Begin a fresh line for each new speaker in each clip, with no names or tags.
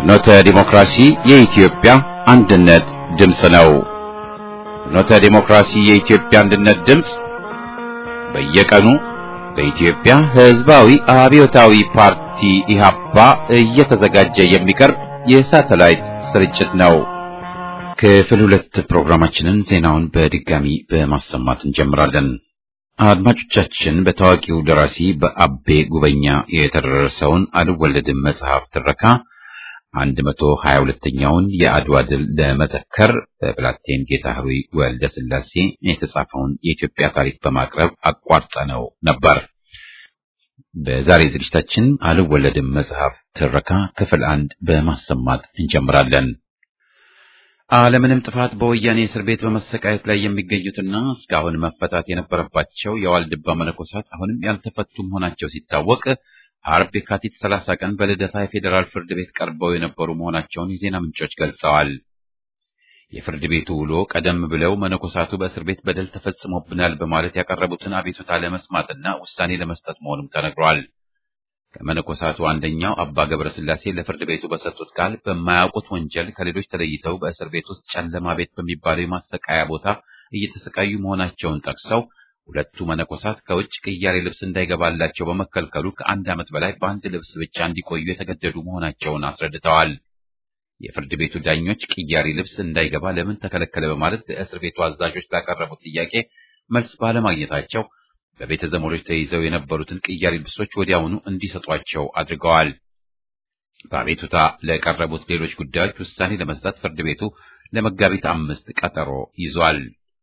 ፍኖተ ዲሞክራሲ የኢትዮጵያ አንድነት ድምፅ ነው። ፍኖተ ዲሞክራሲ የኢትዮጵያ አንድነት ድምፅ በየቀኑ በኢትዮጵያ ሕዝባዊ አብዮታዊ ፓርቲ ኢህአፓ እየተዘጋጀ የሚቀርብ የሳተላይት ስርጭት ነው። ክፍል ሁለት ፕሮግራማችንን ዜናውን በድጋሚ በማሰማት እንጀምራለን። አድማጮቻችን በታዋቂው ደራሲ በአቤ ጉበኛ የተደረሰውን አልወለድም መጽሐፍ ትረካ አንድ መቶ ሀያ ሁለተኛውን የአድዋ ድል ለመዘከር በብላቴን ጌታ ህሩይ ወልደ ስላሴ የተጻፈውን የኢትዮጵያ ታሪክ በማቅረብ አቋርጠነው ነበር። በዛሬ ዝግጅታችን አልወለድም መጽሐፍ ትረካ ክፍል አንድ በማሰማት እንጀምራለን። አለምንም ጥፋት በወያኔ እስር ቤት በመሰቃየት ላይ የሚገኙትና እስካሁን መፈታት የነበረባቸው የዋልድባ መነኮሳት አሁንም ያልተፈቱ መሆናቸው ሲታወቅ አርብ የካቲት 30 ቀን በልደታ የፌዴራል ፍርድ ቤት ቀርበው የነበሩ መሆናቸውን የዜና ምንጮች ገልጸዋል። የፍርድ ቤቱ ውሎ ቀደም ብለው መነኮሳቱ በእስር ቤት በደል ተፈጽሞብናል በማለት ያቀረቡትን አቤቱታ ለመስማትና ውሳኔ ለመስጠት መሆኑም ተነግሯል። ከመነኮሳቱ አንደኛው አባ ገብረ ስላሴ ለፍርድ ቤቱ በሰጡት ቃል በማያውቁት ወንጀል ከሌሎች ተለይተው በእስር ቤት ውስጥ ጨለማ ቤት በሚባለው የማሰቃያ ቦታ እየተሰቃዩ መሆናቸውን ጠቅሰው ሁለቱ መነኮሳት ከውጭ ቅያሬ ልብስ እንዳይገባላቸው በመከልከሉ ከአንድ ዓመት በላይ በአንድ ልብስ ብቻ እንዲቆዩ የተገደዱ መሆናቸውን አስረድተዋል። የፍርድ ቤቱ ዳኞች ቅያሬ ልብስ እንዳይገባ ለምን ተከለከለ በማለት ለእስር ቤቱ አዛዦች ላቀረቡት ጥያቄ መልስ ባለማግኘታቸው በቤተ ዘመዶች ተይዘው የነበሩትን ቅያሬ ልብሶች ወዲያውኑ እንዲሰጧቸው አድርገዋል። በአቤቱታ ለቀረቡት ሌሎች ጉዳዮች ውሳኔ ለመስጠት ፍርድ ቤቱ ለመጋቢት አምስት ቀጠሮ ይዟል።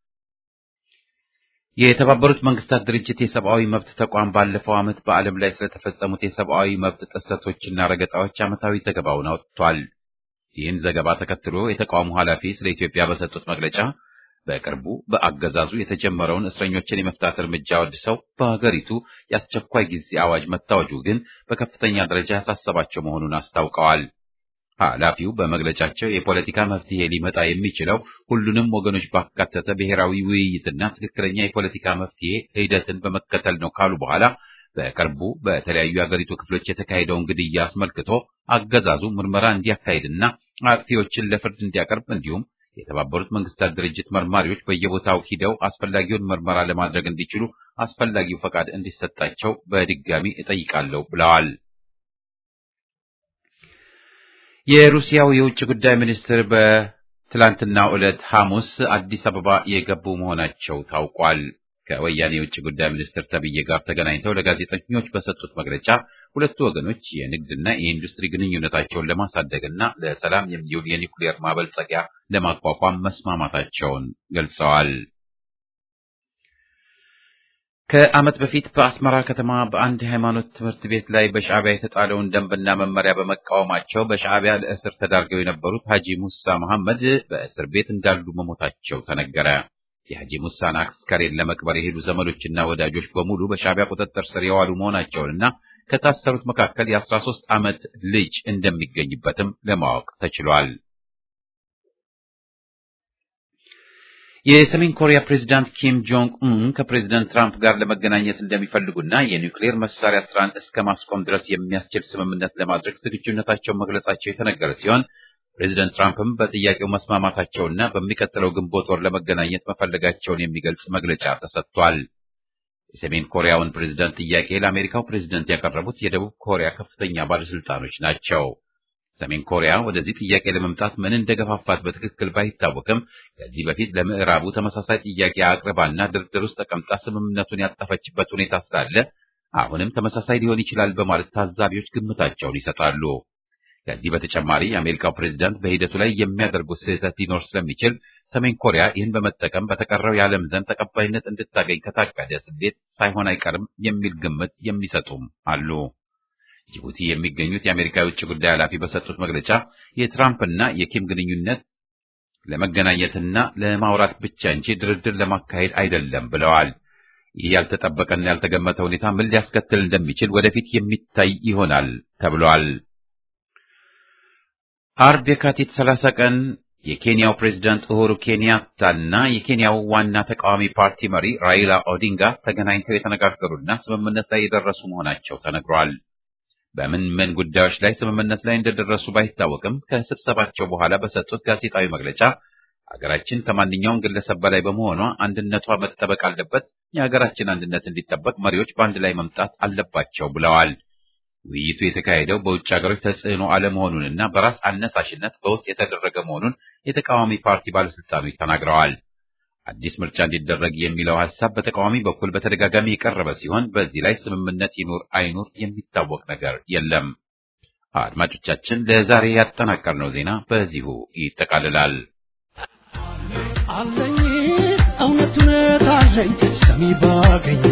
የተባበሩት መንግስታት ድርጅት የሰብአዊ መብት ተቋም ባለፈው ዓመት በዓለም ላይ ስለተፈጸሙት የሰብአዊ መብት ጥሰቶችና ረገጣዎች ዓመታዊ ዘገባውን አውጥቷል። ይህን ዘገባ ተከትሎ የተቋሙ ኃላፊ ስለ ኢትዮጵያ በሰጡት መግለጫ በቅርቡ በአገዛዙ የተጀመረውን እስረኞችን የመፍታት እርምጃ ወድሰው በሀገሪቱ የአስቸኳይ ጊዜ አዋጅ መታወጁ ግን በከፍተኛ ደረጃ ያሳሰባቸው መሆኑን አስታውቀዋል። ኃላፊው በመግለጫቸው የፖለቲካ መፍትሄ ሊመጣ የሚችለው ሁሉንም ወገኖች ባካተተ ብሔራዊ ውይይትና ትክክለኛ የፖለቲካ መፍትሄ ሂደትን በመከተል ነው ካሉ በኋላ በቅርቡ በተለያዩ የአገሪቱ ክፍሎች የተካሄደውን ግድያ አስመልክቶ አገዛዙ ምርመራ እንዲያካሂድና አጥፊዎችን ለፍርድ እንዲያቀርብ እንዲሁም የተባበሩት መንግስታት ድርጅት መርማሪዎች በየቦታው ሂደው አስፈላጊውን ምርመራ ለማድረግ እንዲችሉ አስፈላጊው ፈቃድ እንዲሰጣቸው በድጋሚ እጠይቃለሁ ብለዋል። የሩሲያው የውጭ ጉዳይ ሚኒስትር በትላንትናው ዕለት ሐሙስ አዲስ አበባ የገቡ መሆናቸው ታውቋል። ከወያኔ የውጭ ጉዳይ ሚኒስትር ተብዬ ጋር ተገናኝተው ለጋዜጠኞች በሰጡት መግለጫ ሁለቱ ወገኖች የንግድና የኢንዱስትሪ ግንኙነታቸውን ለማሳደግና ለሰላም የሚውል የኒውክሌር ማበልጸጊያ ለማቋቋም መስማማታቸውን ገልጸዋል። ከዓመት በፊት በአስመራ ከተማ በአንድ ሃይማኖት ትምህርት ቤት ላይ በሻዕቢያ የተጣለውን ደንብና መመሪያ በመቃወማቸው በሻዕቢያ ለእስር ተዳርገው የነበሩት ሐጂ ሙሳ መሐመድ በእስር ቤት እንዳሉ መሞታቸው ተነገረ። የሐጂ ሙሳን አስከሬን ለመቅበር የሄዱ ዘመዶችና ወዳጆች በሙሉ በሻዕቢያ ቁጥጥር ስር የዋሉ መሆናቸውንና ከታሰሩት መካከል የአስራ ሦስት ዓመት ልጅ እንደሚገኝበትም ለማወቅ ተችሏል። የሰሜን ኮሪያ ፕሬዚዳንት ኪም ጆንግ ኡን ከፕሬዚዳንት ትራምፕ ጋር ለመገናኘት እንደሚፈልጉና የኒውክሌር መሳሪያ ስራን እስከ ማስቆም ድረስ የሚያስችል ስምምነት ለማድረግ ዝግጁነታቸውን መግለጻቸው የተነገረ ሲሆን ፕሬዚደንት ትራምፕም በጥያቄው መስማማታቸውና በሚቀጥለው ግንቦት ወር ለመገናኘት መፈለጋቸውን የሚገልጽ መግለጫ ተሰጥቷል። የሰሜን ኮሪያውን ፕሬዚዳንት ጥያቄ ለአሜሪካው ፕሬዚደንት ያቀረቡት የደቡብ ኮሪያ ከፍተኛ ባለስልጣኖች ናቸው። ሰሜን ኮሪያ ወደዚህ ጥያቄ ለመምጣት ምን እንደገፋፋት በትክክል ባይታወቅም ከዚህ በፊት ለምዕራቡ ተመሳሳይ ጥያቄ አቅርባና ድርድር ውስጥ ተቀምጣ ስምምነቱን ያጠፈችበት ሁኔታ ስላለ አሁንም ተመሳሳይ ሊሆን ይችላል በማለት ታዛቢዎች ግምታቸውን ይሰጣሉ። ከዚህ በተጨማሪ የአሜሪካው ፕሬዚዳንት በሂደቱ ላይ የሚያደርጉት ስህተት ሊኖር ስለሚችል ሰሜን ኮሪያ ይህን በመጠቀም በተቀረው የዓለም ዘንድ ተቀባይነት እንድታገኝ ከታቀደ ስሌት ሳይሆን አይቀርም የሚል ግምት የሚሰጡም አሉ። ጅቡቲ የሚገኙት የአሜሪካ የውጭ ጉዳይ ኃላፊ በሰጡት መግለጫ የትራምፕና የኪም ግንኙነት ለመገናኘትና ለማውራት ብቻ እንጂ ድርድር ለማካሄድ አይደለም ብለዋል። ይህ ያልተጠበቀና ያልተገመተ ሁኔታ ምን ሊያስከትል እንደሚችል ወደፊት የሚታይ ይሆናል ተብሏል። አርብ የካቲት 30 ቀን የኬንያው ፕሬዝዳንት ኡሁሩ ኬንያታና የኬንያው ዋና ተቃዋሚ ፓርቲ መሪ ራይላ ኦዲንጋ ተገናኝተው የተነጋገሩና ስምምነት ላይ የደረሱ መሆናቸው ተነግሯል። በምን ምን ጉዳዮች ላይ ስምምነት ላይ እንደደረሱ ባይታወቅም ከስብሰባቸው በኋላ በሰጡት ጋዜጣዊ መግለጫ ሀገራችን ከማንኛውም ግለሰብ በላይ በመሆኗ አንድነቷ መጠበቅ አለበት፣ የሀገራችን አንድነት እንዲጠበቅ መሪዎች በአንድ ላይ መምጣት አለባቸው ብለዋል። ውይይቱ የተካሄደው በውጭ ሀገሮች ተጽዕኖ አለመሆኑንና በራስ አነሳሽነት በውስጥ የተደረገ መሆኑን የተቃዋሚ ፓርቲ ባለስልጣኖች ተናግረዋል። አዲስ ምርጫ እንዲደረግ የሚለው ሀሳብ በተቃዋሚ በኩል በተደጋጋሚ የቀረበ ሲሆን በዚህ ላይ ስምምነት ይኑር አይኑር የሚታወቅ ነገር የለም። አድማጮቻችን፣ ለዛሬ ያጠናቀርነው ዜና በዚሁ ይጠቃልላል።
አለኝ እውነት እውነት አለኝ ሰሚ ባገኝ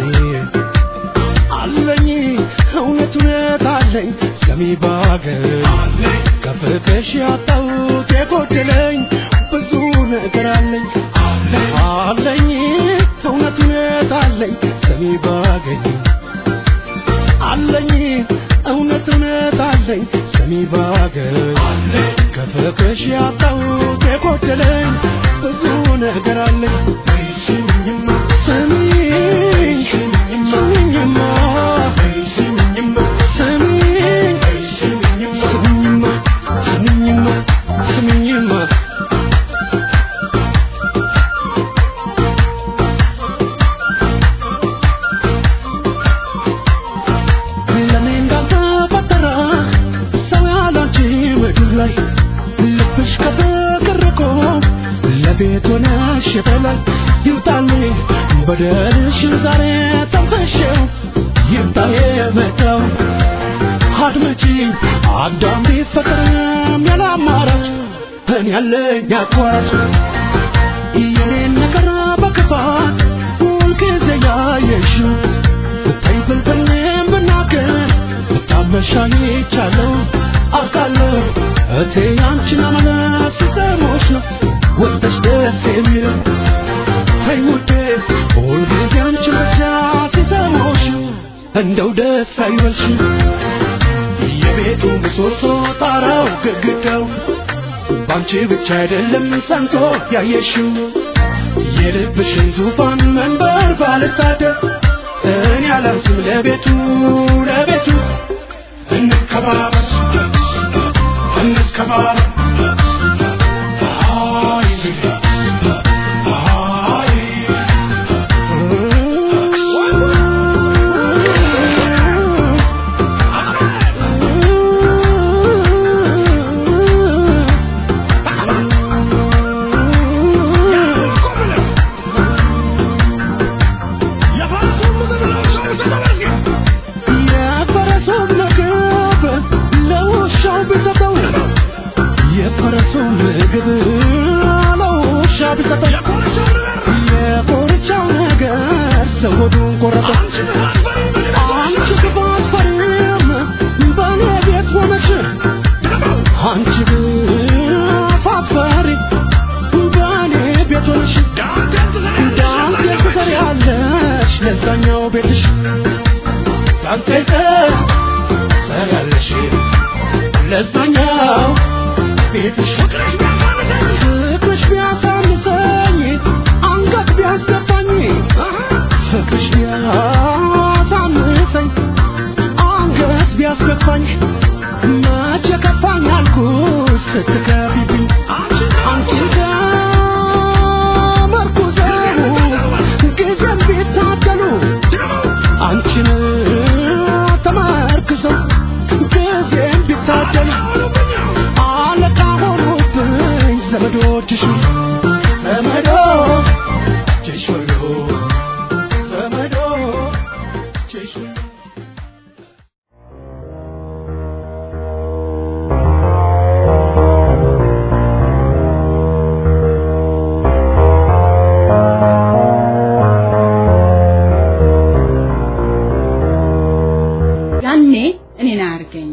አለኝ እውነት እውነት አለኝ ሰሚ ባገኝ ከፍቅሽ ያጣሁት የጎደለኝ ብዙ ነገር አለኝ አለኝ እውነት እውነት አለኝ ሰሚ ባገኝ አለኝ እውነት እውነት አለኝ ሰሚ ባገኝ ከፍቅሽ ያጣሁት የጎደለኝ ብዙ ነገር አለኝ ስሚኝማ ስሚኝ ስሚኝማ ስሚኝማ ስሚኝ ስሚኝማ ስሚኝማ ስሚኝማ ለኔ እንዳልተፈጠረ ሰው ያላንቺ ምድር ላይ ልብሽ ከፍቅር ርቆ ለቤት ሆነሽ በላይ ይውጣልኝ በደልሽን ዛሬ ጠንፈሽው ይምጣ የመጣው አድመጪ አዳም ቢፈጠርም ያለ አማራጭ እኔ ያለኝ አቋራጭ የኔን ነገር በክፋት ሁልጊዜ ያየሽው ብታይ ብልጥልም ብናገር ብታመሻኝ ይቻለው አውቃለሁ እቴ ያንቺን አመለት ሲሰሞች ነው ወጥተሽ ደስ የሚለው ተይ ውዴ ሁልጊዜ አንቺን ብቻ ሲሰሞች እንደው ደስ አይበልሽ የቤቱ ምሰሶ ጣራው ግድግዳው ባንቺ ብቻ አይደለም ሰንቶ ያየሽው የልብሽን ዙፋን መንበር ባልታደር እኔ አላንስም ለቤቱ ለቤቱ እንከባበር እንከባበር አይ አይ የፈረሱን ምግብ ለውሻው ቢሰጠው የፈረሱን ምግብ ለውሻ ቢሰጠው የኮርቻው ነገር ሰው ሆዱን ቆረጠው። አንቺ ክፋት ፈሪም በእኔ ቤት ሆነሽ አንቺ ክፋት ፈሪ በእኔ ቤት ሆነሽ ዳንቴ ትሰሪያለሽ ለዛኛው ቤትሽ ዳንቴ ትሰሪያለሽ ለዛኛው ቤትሽ ፍቅርሽ ቢያሳንሰኝ አንገት ቢያስገባኝ ፍቅርሽ ቢያሳንሰኝ አንገት ቢያስገባኝ መቼ ከፋኝ አልኩሽ ስትከፊብኝ አንቺን ከመርኩዘው ጊዜም ቢታደሉ አንቺን ተመርክዘው ጊዜም ቢታደሉ አለቃ ሆኑብኝ ዘመዶችሽ ዘመዶችሽ ሁሉ ዘመዶችሽ ሁሉ
ያኔ እኔን አያርገኝ።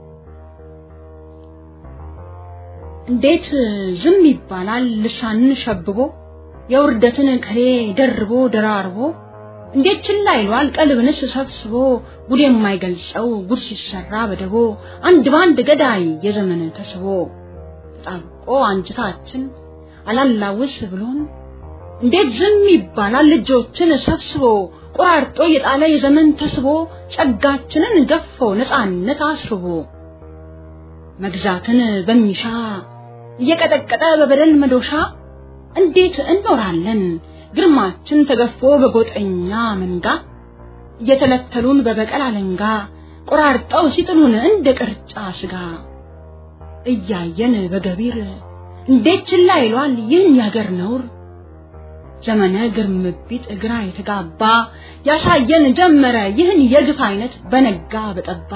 እንዴት ዝም ይባላል? ልሳንን ሸብቦ የውርደትን ከሬ ደርቦ ደራርቦ እንዴት ችላ ይሏል? ቀልብንስ ሰብስቦ ጉድ የማይገልጸው ጉድ ሲሰራ በደቦ አንድ ባንድ ገዳይ የዘመን ተስቦ ተጣብቆ አንጅታችን አላላውስ ብሎን እንዴት ዝም ይባላል? ልጆችን ሰብስቦ ቆራርጦ የጣለ የዘመን ተስቦ ጸጋችንን ገፎ ነፃነት አስርቦ መግዛትን በሚሻ እየቀጠቀጠ በበደል መዶሻ እንዴት እንኖራለን ግርማችን ተገፎ በጎጠኛ መንጋ እየተለተሉን በበቀል አለንጋ ቆራርጠው ሲጥሉን እንደ ቅርጫ ስጋ እያየን በገቢር እንዴት ችላ ይሏል ይህን ያገር ነውር ዘመነ ግርምቢት እግራ የተጋባ ያሳየን ጀመረ ይህን የግፍ አይነት በነጋ በጠባ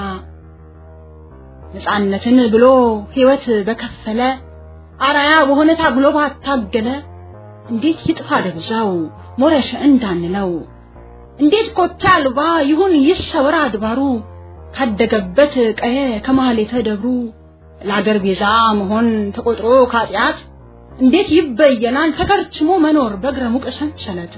ነፃነትን ብሎ ሕይወት በከፈለ አራያ በሆነ ታግሎ ባታገለ እንዴት ይጥፋ ደብዛው ሞረሽ እንዳንለው እንዴት ኮቴ አልባ ይሁን ይሰወር አድባሩ ካደገበት ቀየ ከማህሌተ ደብሩ ለአገር ቤዛ መሆን ተቆጥሮ ካጢአት እንዴት ይበየናል ተከርችሞ መኖር በእግረ ሙቅ ሰንሰለት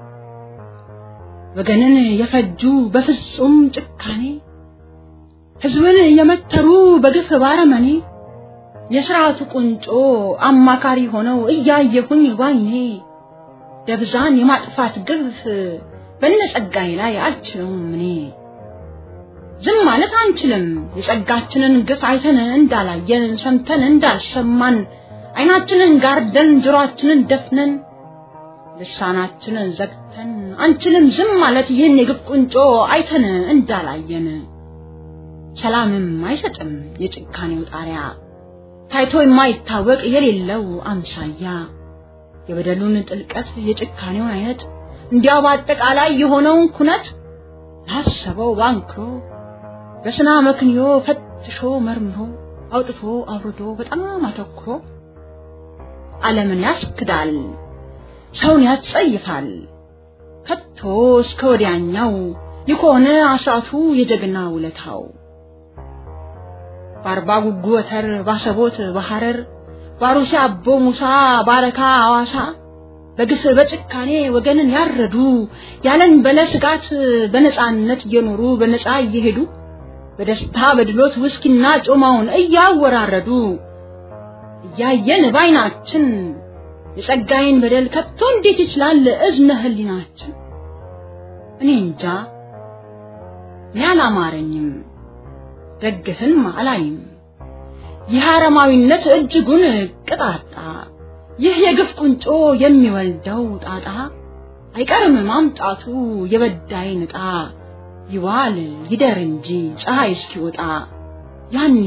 ወገንን የፈጁ በፍጹም ጭካኔ ህዝብን የመተሩ በግፍ ባረመኔ የስርዓቱ ቁንጮ አማካሪ ሆነው እያየሁኝ ባይኔ ደብዛን የማጥፋት ግፍ በነጸጋዬ ላይ አልችለውም እኔ ዝም ማለት አንችልም የጸጋችንን ግፍ አይተን እንዳላየን ሰምተን እንዳልሰማን አይናችንን ጋርደን ጆሮአችንን ደፍነን ልሳናችንን ዘግተን አንችልም ዝም ማለት ይህን የግፍ ቁንጮ አይተን እንዳላየን ሰላምም አይሰጥም የጭካኔው ጣሪያ ታይቶ የማይታወቅ የሌለው አምሳያ የበደሉን ጥልቀት የጭካኔውን አይነት እንዲያው በአጠቃላይ የሆነውን ኩነት ላሰበው ባንክሮ በስና መክንዮ ፈትሾ መርምሮ አውጥቶ አውርዶ በጣም አተኩሮ ዓለምን ያስክዳል፣ ሰውን ያስጸይፋል። ከቶ እስከ ወዲያኛው የከሆነ አስራቱ የጀግና ውለታው በአርባ ጉጉ ወተር ባሰቦት በሐረር ባሩሲ አቦ ሙሳ ባረካ አዋሳ በግፍ በጭካኔ ወገንን ያረዱ ያለን በለ ስጋት በነፃነት እየኖሩ በነፃ እየሄዱ በደስታ በድሎት ውስኪና ጮማውን እያወራረዱ እያየን ባይናችን የጸጋዬን በደል ከቶ እንዴት ይችላል እዝነ ህሊናችን? እኔ እንጃ እኔ አላማረኝም፣ ደግፍም አላይም። ይህ አረማዊነት እጅጉን ቅጣጣ፣ ይህ የግፍ ቁንጮ የሚወልደው ጣጣ አይቀርም ማምጣቱ የበዳይን ዕጣ ይዋል ይደር እንጂ ፀሐይ እስኪወጣ ያኔ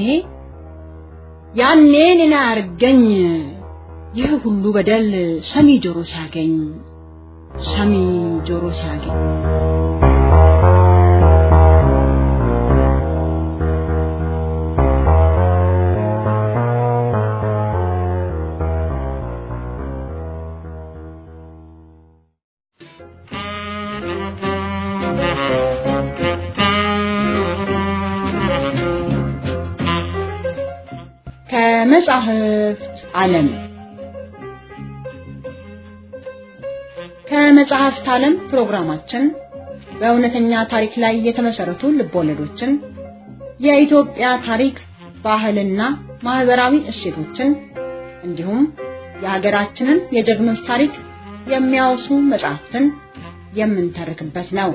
ያኔ እኔን አያርገኝ ይህ ሁሉ በደል ሰሚ ጆሮ ሲያገኝ ሰሚ ጆሮ ሲያገኝ ከመጻሕፍት ዓለም ከመጽሐፍት ዓለም ፕሮግራማችን በእውነተኛ ታሪክ ላይ የተመሰረቱ ልቦለዶችን፣ የኢትዮጵያ ታሪክ፣ ባህልና ማህበራዊ እሴቶችን እንዲሁም የሀገራችንን የጀግኖች ታሪክ የሚያወሱ መጽሐፍትን የምንተርክበት ነው።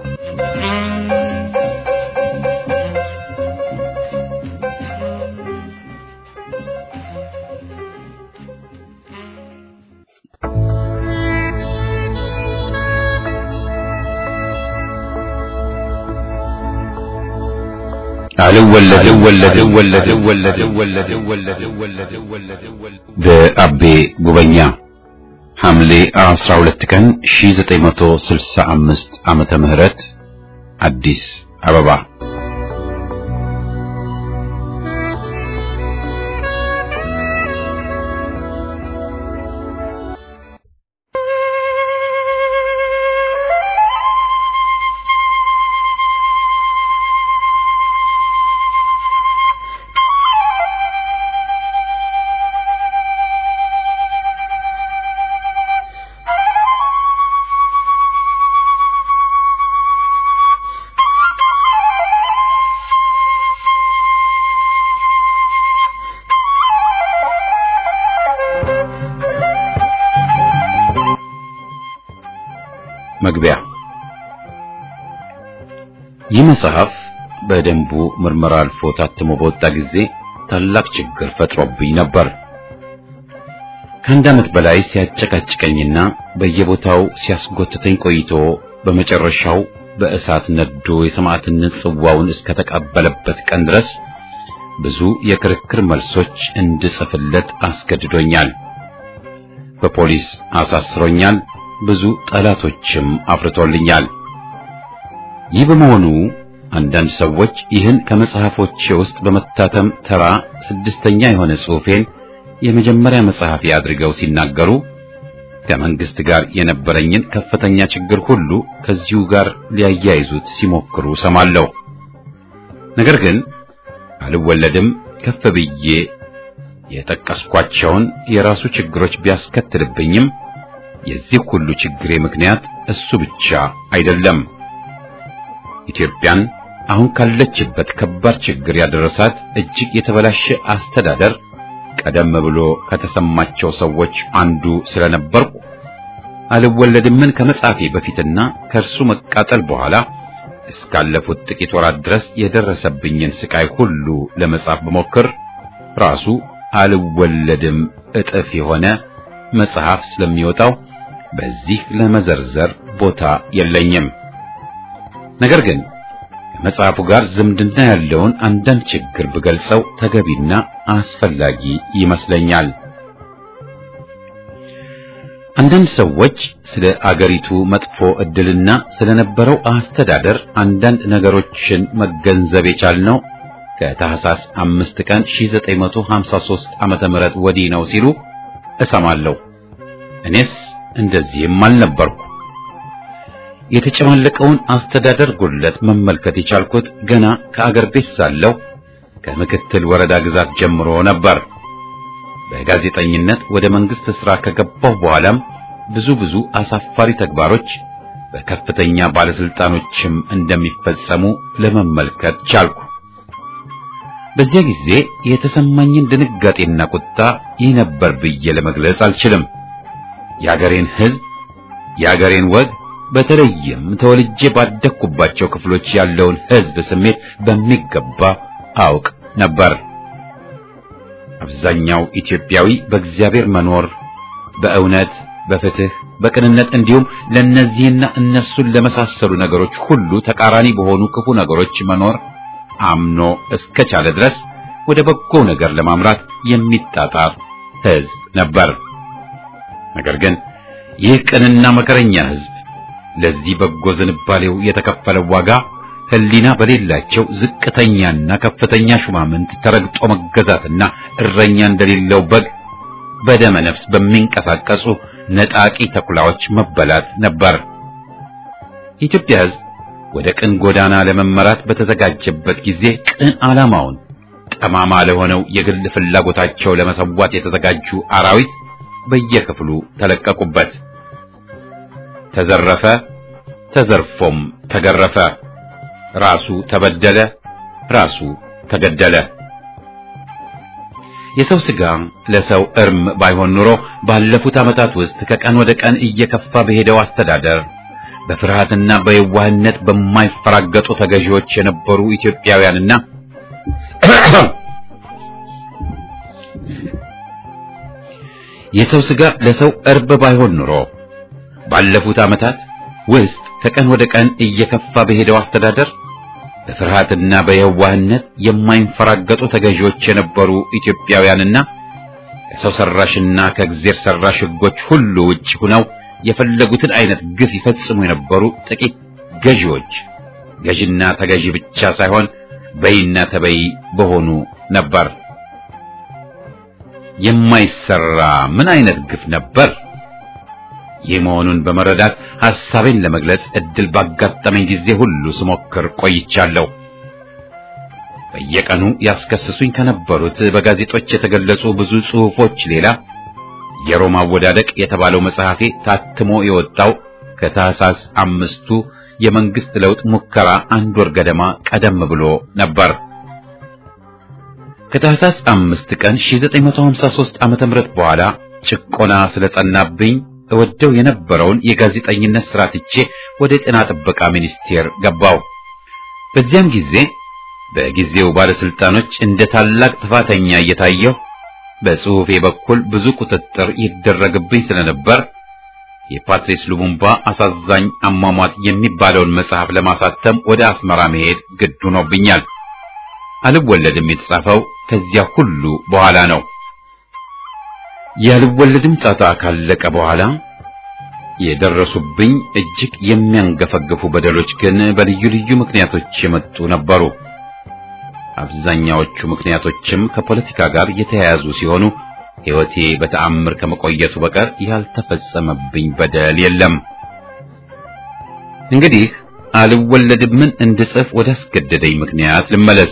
በአቤ ጉበኛ ሐምሌ 12 ቀን 1965 ዓመተ ምህረት አዲስ አበባ መግቢያ ይህ መጽሐፍ በደንቡ ምርመራ አልፎ ታትሞ በወጣ ጊዜ ታላቅ ችግር ፈጥሮብኝ ነበር። ከአንድ ዓመት በላይ ሲያጨቃጭቀኝና በየቦታው ሲያስጎትተኝ ቆይቶ በመጨረሻው በእሳት ነዶ የሰማዕትነት ጽዋውን እስከተቀበለበት ቀን ድረስ ብዙ የክርክር መልሶች እንድጽፍለት አስገድዶኛል። በፖሊስ አሳስሮኛል። ብዙ ጠላቶችም አፍርቶልኛል። ይህ በመሆኑ አንዳንድ ሰዎች ይህን ከመጽሐፎቼ ውስጥ በመታተም ተራ ስድስተኛ የሆነ ጽሑፌን የመጀመሪያ መጽሐፊ አድርገው ሲናገሩ ከመንግስት ጋር የነበረኝን ከፍተኛ ችግር ሁሉ ከዚሁ ጋር ሊያያይዙት ሲሞክሩ ሰማለሁ። ነገር ግን አልወለድም ከፍ ብዬ የጠቀስኳቸውን የራሱ ችግሮች ቢያስከትልብኝም የዚህ ሁሉ ችግሬ ምክንያት እሱ ብቻ አይደለም። ኢትዮጵያን አሁን ካለችበት ከባድ ችግር ያደረሳት እጅግ የተበላሸ አስተዳደር ቀደም ብሎ ከተሰማቸው ሰዎች አንዱ ስለነበርኩ አልወለድምን ከመጻፌ በፊትና ከእርሱ መቃጠል በኋላ እስካለፉት ጥቂት ወራት ድረስ የደረሰብኝን ስቃይ ሁሉ ለመጻፍ በሞክር ራሱ አልወለድም እጥፍ የሆነ መጽሐፍ ስለሚወጣው በዚህ ለመዘርዘር ቦታ የለኝም። ነገር ግን ከመጽሐፉ ጋር ዝምድና ያለውን አንዳንድ ችግር ብገልጸው ተገቢና አስፈላጊ ይመስለኛል። አንዳንድ ሰዎች ስለ አገሪቱ መጥፎ ዕድልና ስለነበረው አስተዳደር አንዳንድ ነገሮችን መገንዘብ የቻልነው ከታህሳስ አምስት ቀን 1953 ዓመተ ምህረት ወዲህ ነው ሲሉ እሰማለሁ። እኔስ እንደዚህም አልነበርኩ። የተጨማለቀውን አስተዳደር ጉድለት መመልከት የቻልኩት ገና ከአገር ቤት ሳለሁ ከምክትል ወረዳ ግዛት ጀምሮ ነበር። በጋዜጠኝነት ወደ መንግስት ሥራ ከገባሁ በኋላም ብዙ ብዙ አሳፋሪ ተግባሮች በከፍተኛ ባለስልጣኖችም እንደሚፈጸሙ ለመመልከት ቻልኩ። በዚያ ጊዜ የተሰማኝን ድንጋጤና ቁጣ ይህ ነበር ብዬ ለመግለጽ አልችልም። የአገሬን ሕዝብ፣ የአገሬን ወግ፣ በተለይም ተወልጄ ባደግኩባቸው ክፍሎች ያለውን ሕዝብ ስሜት በሚገባ አውቅ ነበር። አብዛኛው ኢትዮጵያዊ በእግዚአብሔር መኖር፣ በእውነት፣ በፍትህ፣ በቅንነት እንዲሁም ለእነዚህና እነሱን ለመሳሰሉ ነገሮች ሁሉ ተቃራኒ በሆኑ ክፉ ነገሮች መኖር አምኖ እስከቻለ ድረስ ወደ በጎ ነገር ለማምራት የሚጣጣር ሕዝብ ነበር። ነገር ግን ይህ ቅንና መከረኛ ሕዝብ ለዚህ በጎ ዝንባሌው የተከፈለው ዋጋ ሕሊና በሌላቸው ዝቅተኛና ከፍተኛ ሹማምንት ተረግጦ መገዛትና እረኛ እንደሌለው በግ በደመ ነፍስ በሚንቀሳቀሱ ነጣቂ ተኩላዎች መበላት ነበር። የኢትዮጵያ ሕዝብ ወደ ቅን ጎዳና ለመመራት በተዘጋጀበት ጊዜ ቅን ዓላማውን ጠማማ ለሆነው የግል ፍላጎታቸው ለመሰዋት የተዘጋጁ አራዊት በየክፍሉ ተለቀቁበት። ተዘረፈ፣ ተዘርፎም ተገረፈ። ራሱ ተበደለ፣ ራሱ ተገደለ። የሰው ሥጋ ለሰው እርም ባይሆን ኑሮ ባለፉት ዓመታት ውስጥ ከቀን ወደ ቀን እየከፋ በሄደው አስተዳደር በፍርሃትና በየዋህነት በማይፈራገጡ ተገዢዎች የነበሩ ኢትዮጵያውያንና የሰው ሥጋ ለሰው እርብ ባይሆን ኑሮ ባለፉት ዓመታት ውስጥ ከቀን ወደ ቀን እየከፋ በሄደው አስተዳደር በፍርሃትና በየዋህነት የማይንፈራገጡ ተገዢዎች የነበሩ ኢትዮጵያውያንና ከሰው ሰራሽና ከእግዜር ሰራሽ ሕጎች ሁሉ ውጭ ሆነው የፈለጉትን አይነት ግፍ ይፈጽሙ የነበሩ ጥቂት ገዢዎች ገዥና ተገዢ ብቻ ሳይሆን በይና ተበይ በሆኑ ነበር። የማይሰራ ምን አይነት ግፍ ነበር! ይህ መሆኑን በመረዳት ሐሳቤን ለመግለጽ እድል ባጋጠመኝ ጊዜ ሁሉ ስሞክር ቆይቻለሁ። በየቀኑ ያስከስሱኝ ከነበሩት በጋዜጦች የተገለጹ ብዙ ጽሑፎች ሌላ የሮማ አወዳደቅ የተባለው መጽሐፌ ታትሞ የወጣው ከታህሳስ አምስቱ የመንግስት ለውጥ ሙከራ አንድ ወር ገደማ ቀደም ብሎ ነበር። ከታህሳስ አምስት ቀን 1953 ዓመተ ምህረት በኋላ ጭቆና ስለጸናብኝ እወደው የነበረውን የጋዜጠኝነት ስራ ትቼ ወደ ጤና ጥበቃ ሚኒስቴር ገባው። በዚያም ጊዜ በጊዜው ባለስልጣኖች እንደ ታላቅ ጥፋተኛ እየታየሁ በጽሑፌ በኩል ብዙ ቁጥጥር ይደረግብኝ ስለነበር የፓትሪስ ሉሙምባ አሳዛኝ አሟሟት የሚባለውን መጽሐፍ ለማሳተም ወደ አስመራ መሄድ ግድ ሆኖብኛል። አልወለድም የተጻፈው ከዚያ ሁሉ በኋላ ነው። ያልወለድም ጣጣ ካለቀ በኋላ የደረሱብኝ እጅግ የሚያንገፈግፉ በደሎች ግን በልዩ ልዩ ምክንያቶች የመጡ ነበሩ። አብዛኛዎቹ ምክንያቶችም ከፖለቲካ ጋር የተያያዙ ሲሆኑ ሕይወቴ በተአምር ከመቆየቱ በቀር ያልተፈጸመብኝ በደል የለም። እንግዲህ አልወለድምን እንድጽፍ ወደ አስገደደኝ ምክንያት ልመለስ።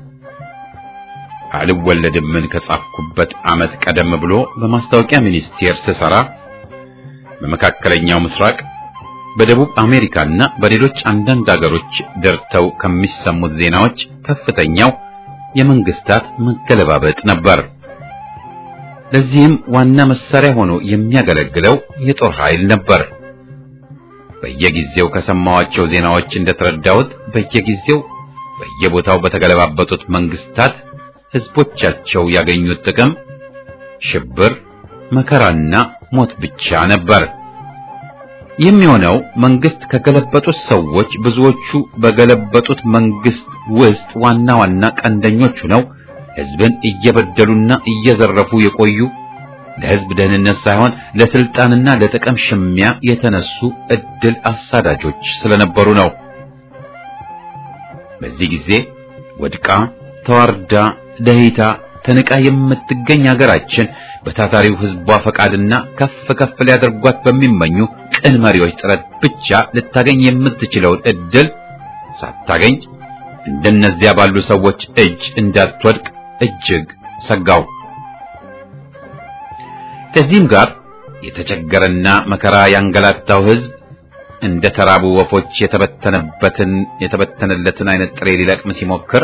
አልወለድምን ከጻፍኩበት ዓመት ቀደም ብሎ በማስታወቂያ ሚኒስቴር ስሰራ በመካከለኛው ምስራቅ በደቡብ አሜሪካና በሌሎች አንዳንድ አገሮች ደርተው ከሚሰሙት ዜናዎች ከፍተኛው የመንግስታት መገለባበጥ ነበር። ለዚህም ዋና መሳሪያ ሆኖ የሚያገለግለው የጦር ኃይል ነበር። በየጊዜው ከሰማዋቸው ዜናዎች እንደተረዳሁት በየጊዜው በየቦታው በተገለባበጡት መንግስታት ህዝቦቻቸው ያገኙት ጥቅም ሽብር፣ መከራና ሞት ብቻ ነበር። የሚሆነው መንግስት ከገለበጡት ሰዎች ብዙዎቹ በገለበጡት መንግስት ውስጥ ዋና ዋና ቀንደኞች ሆነው ህዝብን እየበደሉና እየዘረፉ የቆዩ ለህዝብ ደህንነት ሳይሆን ለስልጣንና ለጥቅም ሽሚያ የተነሱ እድል አሳዳጆች ስለነበሩ ነው። በዚህ ጊዜ ወድቃ ተዋርዳ ደህይታ ተንቃ የምትገኝ ሀገራችን በታታሪው ህዝቧ ፈቃድና ከፍ ከፍ ሊያደርጓት በሚመኙ ቅን መሪዎች ጥረት ብቻ ልታገኝ የምትችለውን እድል ሳታገኝ እንደነዚያ ባሉ ሰዎች እጅ እንዳትወድቅ እጅግ ሰጋው። ከዚህም ጋር የተቸገረና መከራ ያንገላታው ህዝብ እንደ ተራቡ ወፎች የተበተነበትን የተበተነለትን አይነት ጥሬ ሊለቅም ሲሞክር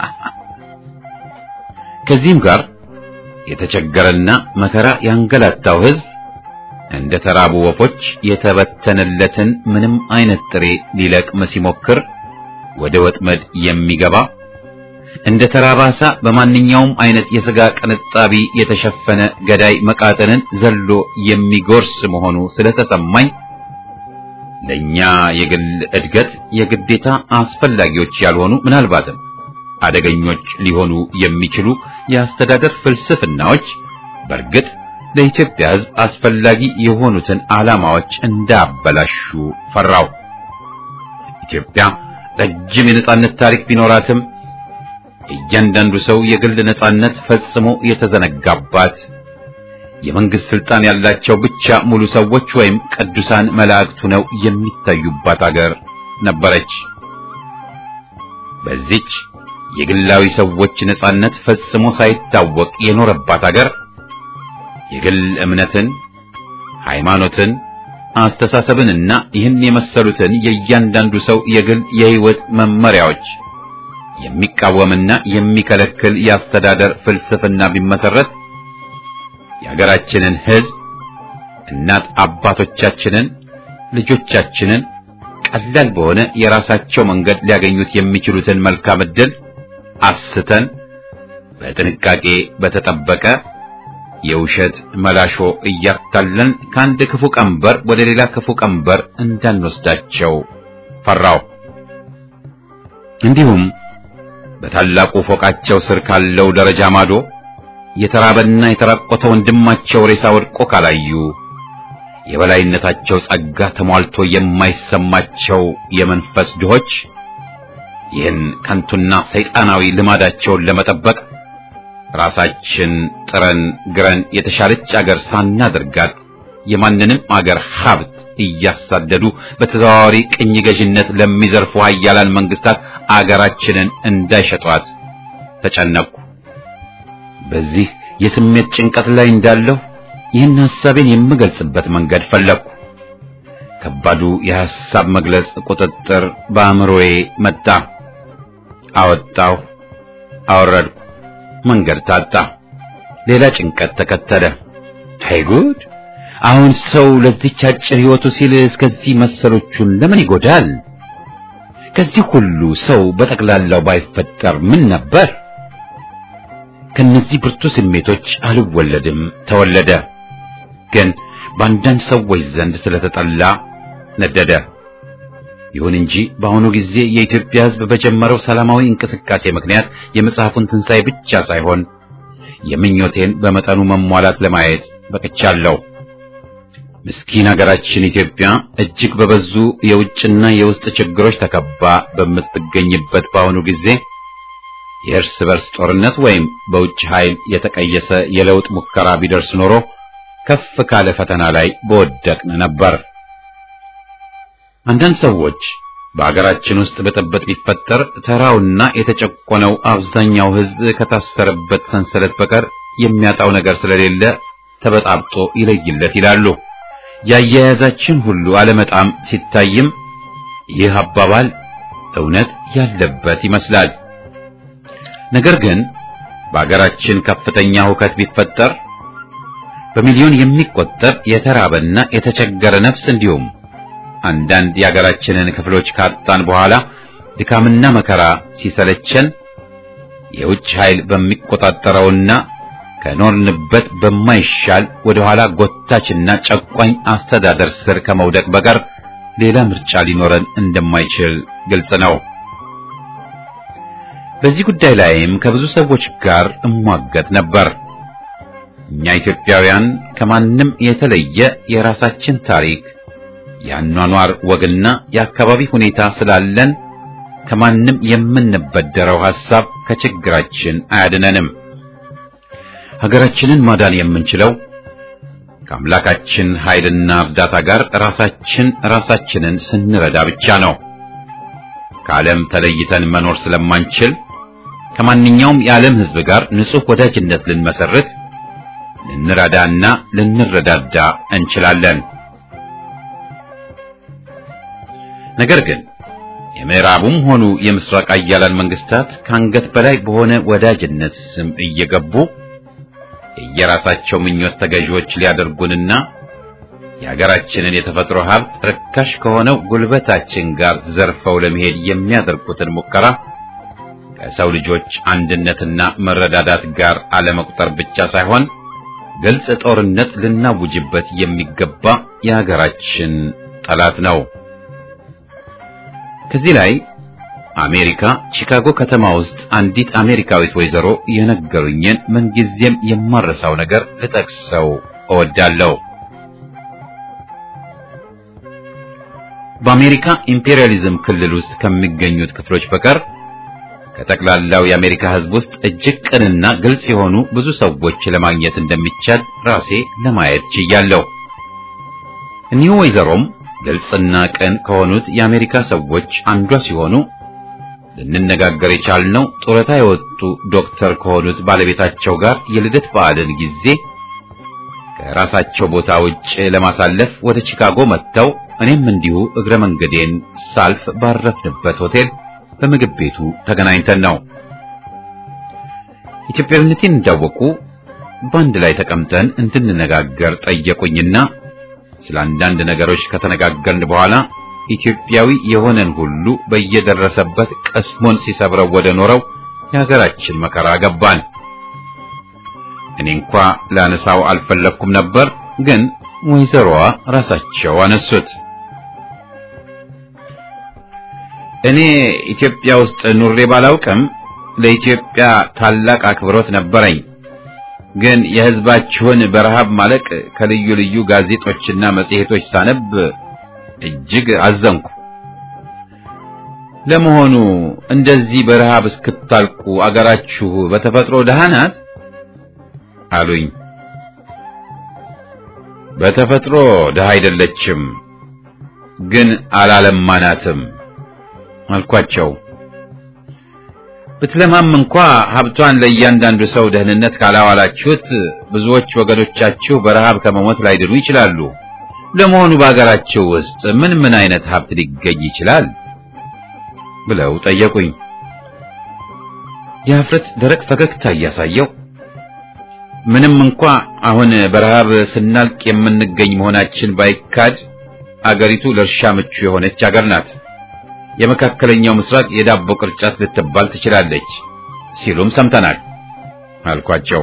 ከዚህም ጋር የተቸገረና መከራ ያንገላታው ህዝብ እንደ ተራቡ ወፎች የተበተነለትን ምንም አይነት ጥሬ ሊለቅም ሲሞክር ወደ ወጥመድ የሚገባ እንደ ተራባሳ በማንኛውም አይነት የሥጋ ቅንጣቢ የተሸፈነ ገዳይ መቃጠንን ዘሎ የሚጎርስ መሆኑ ስለተሰማኝ ለኛ የግል እድገት የግዴታ አስፈላጊዎች ያልሆኑ ምናልባትም አደገኞች ሊሆኑ የሚችሉ የአስተዳደር ፍልስፍናዎች በእርግጥ ለኢትዮጵያ ሕዝብ አስፈላጊ የሆኑትን ዓላማዎች እንዳበላሹ ፈራው። ኢትዮጵያ ረጅም የነጻነት ታሪክ ቢኖራትም እያንዳንዱ ሰው የግል ነጻነት ፈጽሞ የተዘነጋባት የመንግስት ስልጣን ያላቸው ብቻ ሙሉ ሰዎች ወይም ቅዱሳን መላእክቱ ነው የሚታዩባት አገር ነበረች። በዚች የግላዊ ሰዎች ነጻነት ፈጽሞ ሳይታወቅ የኖረባት አገር የግል እምነትን፣ ሃይማኖትን፣ አስተሳሰብንና ይህን የመሰሉትን የእያንዳንዱ ሰው የግል የህይወት መመሪያዎች የሚቃወምና የሚከለክል የአስተዳደር ፍልስፍና ቢመሰረት የሀገራችንን ህዝብ እናት አባቶቻችንን ልጆቻችንን ቀላል በሆነ የራሳቸው መንገድ ሊያገኙት የሚችሉትን መልካም ዕድል አስተን በጥንቃቄ በተጠበቀ የውሸት መላሾ እያታለን ከአንድ ክፉ ቀንበር ወደ ሌላ ክፉ ቀንበር እንዳንወስዳቸው ፈራው። እንዲሁም በታላቁ ፎቃቸው ስር ካለው ደረጃ ማዶ የተራበና የተራቆተ ወንድማቸው ሬሳ ወድቆ ካላዩ የበላይነታቸው ጸጋ ተሟልቶ የማይሰማቸው የመንፈስ ድሆች ይህን ከንቱና ሰይጣናዊ ልማዳቸውን ለመጠበቅ ራሳችን ጥረን ግረን የተሻለች አገር ሳናደርጋት የማንንም አገር ሀብት እያሳደዱ በተዘዋዋሪ ቅኝ ገዥነት ለሚዘርፉ ኃያላን መንግስታት አገራችንን እንዳይሸጧት ተጨነቅኩ። በዚህ የስሜት ጭንቀት ላይ እንዳለሁ ይህን ሐሳቤን የምገልጽበት መንገድ ፈለግኩ። ከባዱ የሐሳብ መግለጽ ቁጥጥር በአእምሮዬ መጣ። አወጣሁ፣ አወረድኩ። መንገድ ታጣ። ሌላ ጭንቀት ተከተለ። አይ ጉድ! አሁን ሰው ለዚች አጭር ሕይወቱ ሲል እስከዚህ መሰሎቹን ለምን ይጎዳል? ከዚህ ሁሉ ሰው በጠቅላላው ባይፈጠር ምን ነበር? ከነዚህ ብርቱ ስሜቶች አልወለድም ተወለደ። ግን በአንዳንድ ሰዎች ዘንድ ስለተጠላ ነደደ። ይሁን እንጂ በአሁኑ ጊዜ የኢትዮጵያ ሕዝብ በጀመረው ሰላማዊ እንቅስቃሴ ምክንያት የመጽሐፉን ትንሣኤ ብቻ ሳይሆን የምኞቴን በመጠኑ መሟላት ለማየት በቅቻለሁ። ምስኪን ሀገራችን ኢትዮጵያ እጅግ በበዙ የውጭና የውስጥ ችግሮች ተከባ በምትገኝበት በአሁኑ ጊዜ የእርስ በርስ ጦርነት ወይም በውጭ ኃይል የተቀየሰ የለውጥ ሙከራ ቢደርስ ኖሮ ከፍ ካለ ፈተና ላይ በወደቅን ነበር። አንዳንድ ሰዎች በአገራችን ውስጥ ብጥብጥ ቢፈጠር ተራውና የተጨቆነው አብዛኛው ሕዝብ ከታሰረበት ሰንሰለት በቀር የሚያጣው ነገር ስለሌለ ተበጣብጦ ይለይለት ይላሉ። ያያያዛችን ሁሉ አለመጣም ሲታይም ይህ አባባል እውነት ያለበት ይመስላል። ነገር ግን በአገራችን ከፍተኛ ሁከት ቢፈጠር በሚሊዮን የሚቆጠር የተራበና የተቸገረ ነፍስ እንዲሁም አንዳንድ የአገራችንን ክፍሎች ካጣን በኋላ ድካምና መከራ ሲሰለቸን የውጭ ኃይል በሚቆጣጠረውና ከኖርንበት በማይሻል ወደ ኋላ ጎታችና ጨቋኝ አስተዳደር ስር ከመውደቅ በቀር ሌላ ምርጫ ሊኖረን እንደማይችል ግልጽ ነው። በዚህ ጉዳይ ላይም ከብዙ ሰዎች ጋር እሟገት ነበር። እኛ ኢትዮጵያውያን ከማንም የተለየ የራሳችን ታሪክ፣ የአኗኗር ወግና የአካባቢ ሁኔታ ስላለን ከማንም የምንበደረው ሐሳብ ከችግራችን አያድነንም። ሀገራችንን ማዳን የምንችለው ከአምላካችን ኃይልና እርዳታ ጋር ራሳችን ራሳችንን ስንረዳ ብቻ ነው። ከዓለም ተለይተን መኖር ስለማንችል ከማንኛውም የዓለም ሕዝብ ጋር ንጹሕ ወዳጅነት ልንመሰርት፣ ልንረዳና ልንረዳዳ እንችላለን። ነገር ግን የምዕራቡም ሆኑ የምስራቅ አያላን መንግስታት ከአንገት በላይ በሆነ ወዳጅነት ስም እየገቡ የየራሳቸው ምኞት ተገዢዎች ሊያደርጉንና የሀገራችንን የተፈጥሮ ሀብት ርካሽ ከሆነው ጉልበታችን ጋር ዘርፈው ለመሄድ የሚያደርጉትን ሙከራ ከሰው ልጆች አንድነትና መረዳዳት ጋር አለመቁጠር ብቻ ሳይሆን ግልጽ ጦርነት ልናውጅበት የሚገባ የሀገራችን ጠላት ነው። ከዚህ ላይ አሜሪካ ቺካጎ ከተማ ውስጥ አንዲት አሜሪካዊት ወይዘሮ የነገሩኝን ምንጊዜም የማረሳው ነገር ልጠቅሰው እወዳለሁ። በአሜሪካ ኢምፔሪያሊዝም ክልል ውስጥ ከሚገኙት ክፍሎች በቀር ከጠቅላላው የአሜሪካ ሕዝብ ውስጥ እጅግ ቅንና ግልጽ የሆኑ ብዙ ሰዎች ለማግኘት እንደሚቻል ራሴ ለማየት ችያለሁ። እኒሁ ወይዘሮም ግልጽና ቅን ከሆኑት የአሜሪካ ሰዎች አንዷ ሲሆኑ ልንነጋገር የቻልነው ጡረታ የወጡ ዶክተር ከሆኑት ባለቤታቸው ጋር የልደት በዓልን ጊዜ ከራሳቸው ቦታ ውጭ ለማሳለፍ ወደ ቺካጎ መጥተው እኔም እንዲሁ እግረ መንገዴን ሳልፍ ባረፍንበት ሆቴል በምግብ ቤቱ ተገናኝተን ነው። ኢትዮጵያዊነቴን እንዳወቁ በአንድ ላይ ተቀምጠን እንድንነጋገር ጠየቁኝና ስለ አንዳንድ ነገሮች ከተነጋገርን በኋላ ኢትዮጵያዊ የሆነን ሁሉ በየደረሰበት ቀስሞን ሲሰብረው ወደ ኖረው የሀገራችን መከራ ገባን። እኔ እንኳ ላነሳው አልፈለኩም ነበር፣ ግን ወይዘሮዋ ራሳቸው አነሱት። እኔ ኢትዮጵያ ውስጥ ኑሬ ባላውቅም ለኢትዮጵያ ታላቅ አክብሮት ነበረኝ። ግን የሕዝባችሁን በረሃብ ማለቅ ከልዩ ልዩ ጋዜጦችና መጽሔቶች ሳነብ እጅግ አዘንኩ። ለመሆኑ እንደዚህ በረሃብ እስክታልቁ አገራችሁ በተፈጥሮ ደሃ ናት አሉኝ። በተፈጥሮ ደሃ አይደለችም፣ ግን አላለማናትም አልኳቸው። ብትለማም እንኳ ሀብቷን ለእያንዳንዱ ሰው ደህንነት ካላዋላችሁት ብዙዎች ወገኖቻችሁ በረሃብ ከመሞት ላይድኑ ይችላሉ። ለመሆኑ በአገራችሁ ውስጥ ምን ምን አይነት ሀብት ሊገኝ ይችላል? ብለው ጠየቁኝ። የሀፍረት ደረቅ ፈገግታ እያሳየው ምንም እንኳ አሁን በረሃብ ስናልቅ የምንገኝ መሆናችን ባይካድ አገሪቱ ለእርሻ ምቹ የሆነች አገር ናት። የመካከለኛው ምስራቅ የዳቦ ቅርጫት ልትባል ትችላለች ሲሉም ሰምተናል አልኳቸው።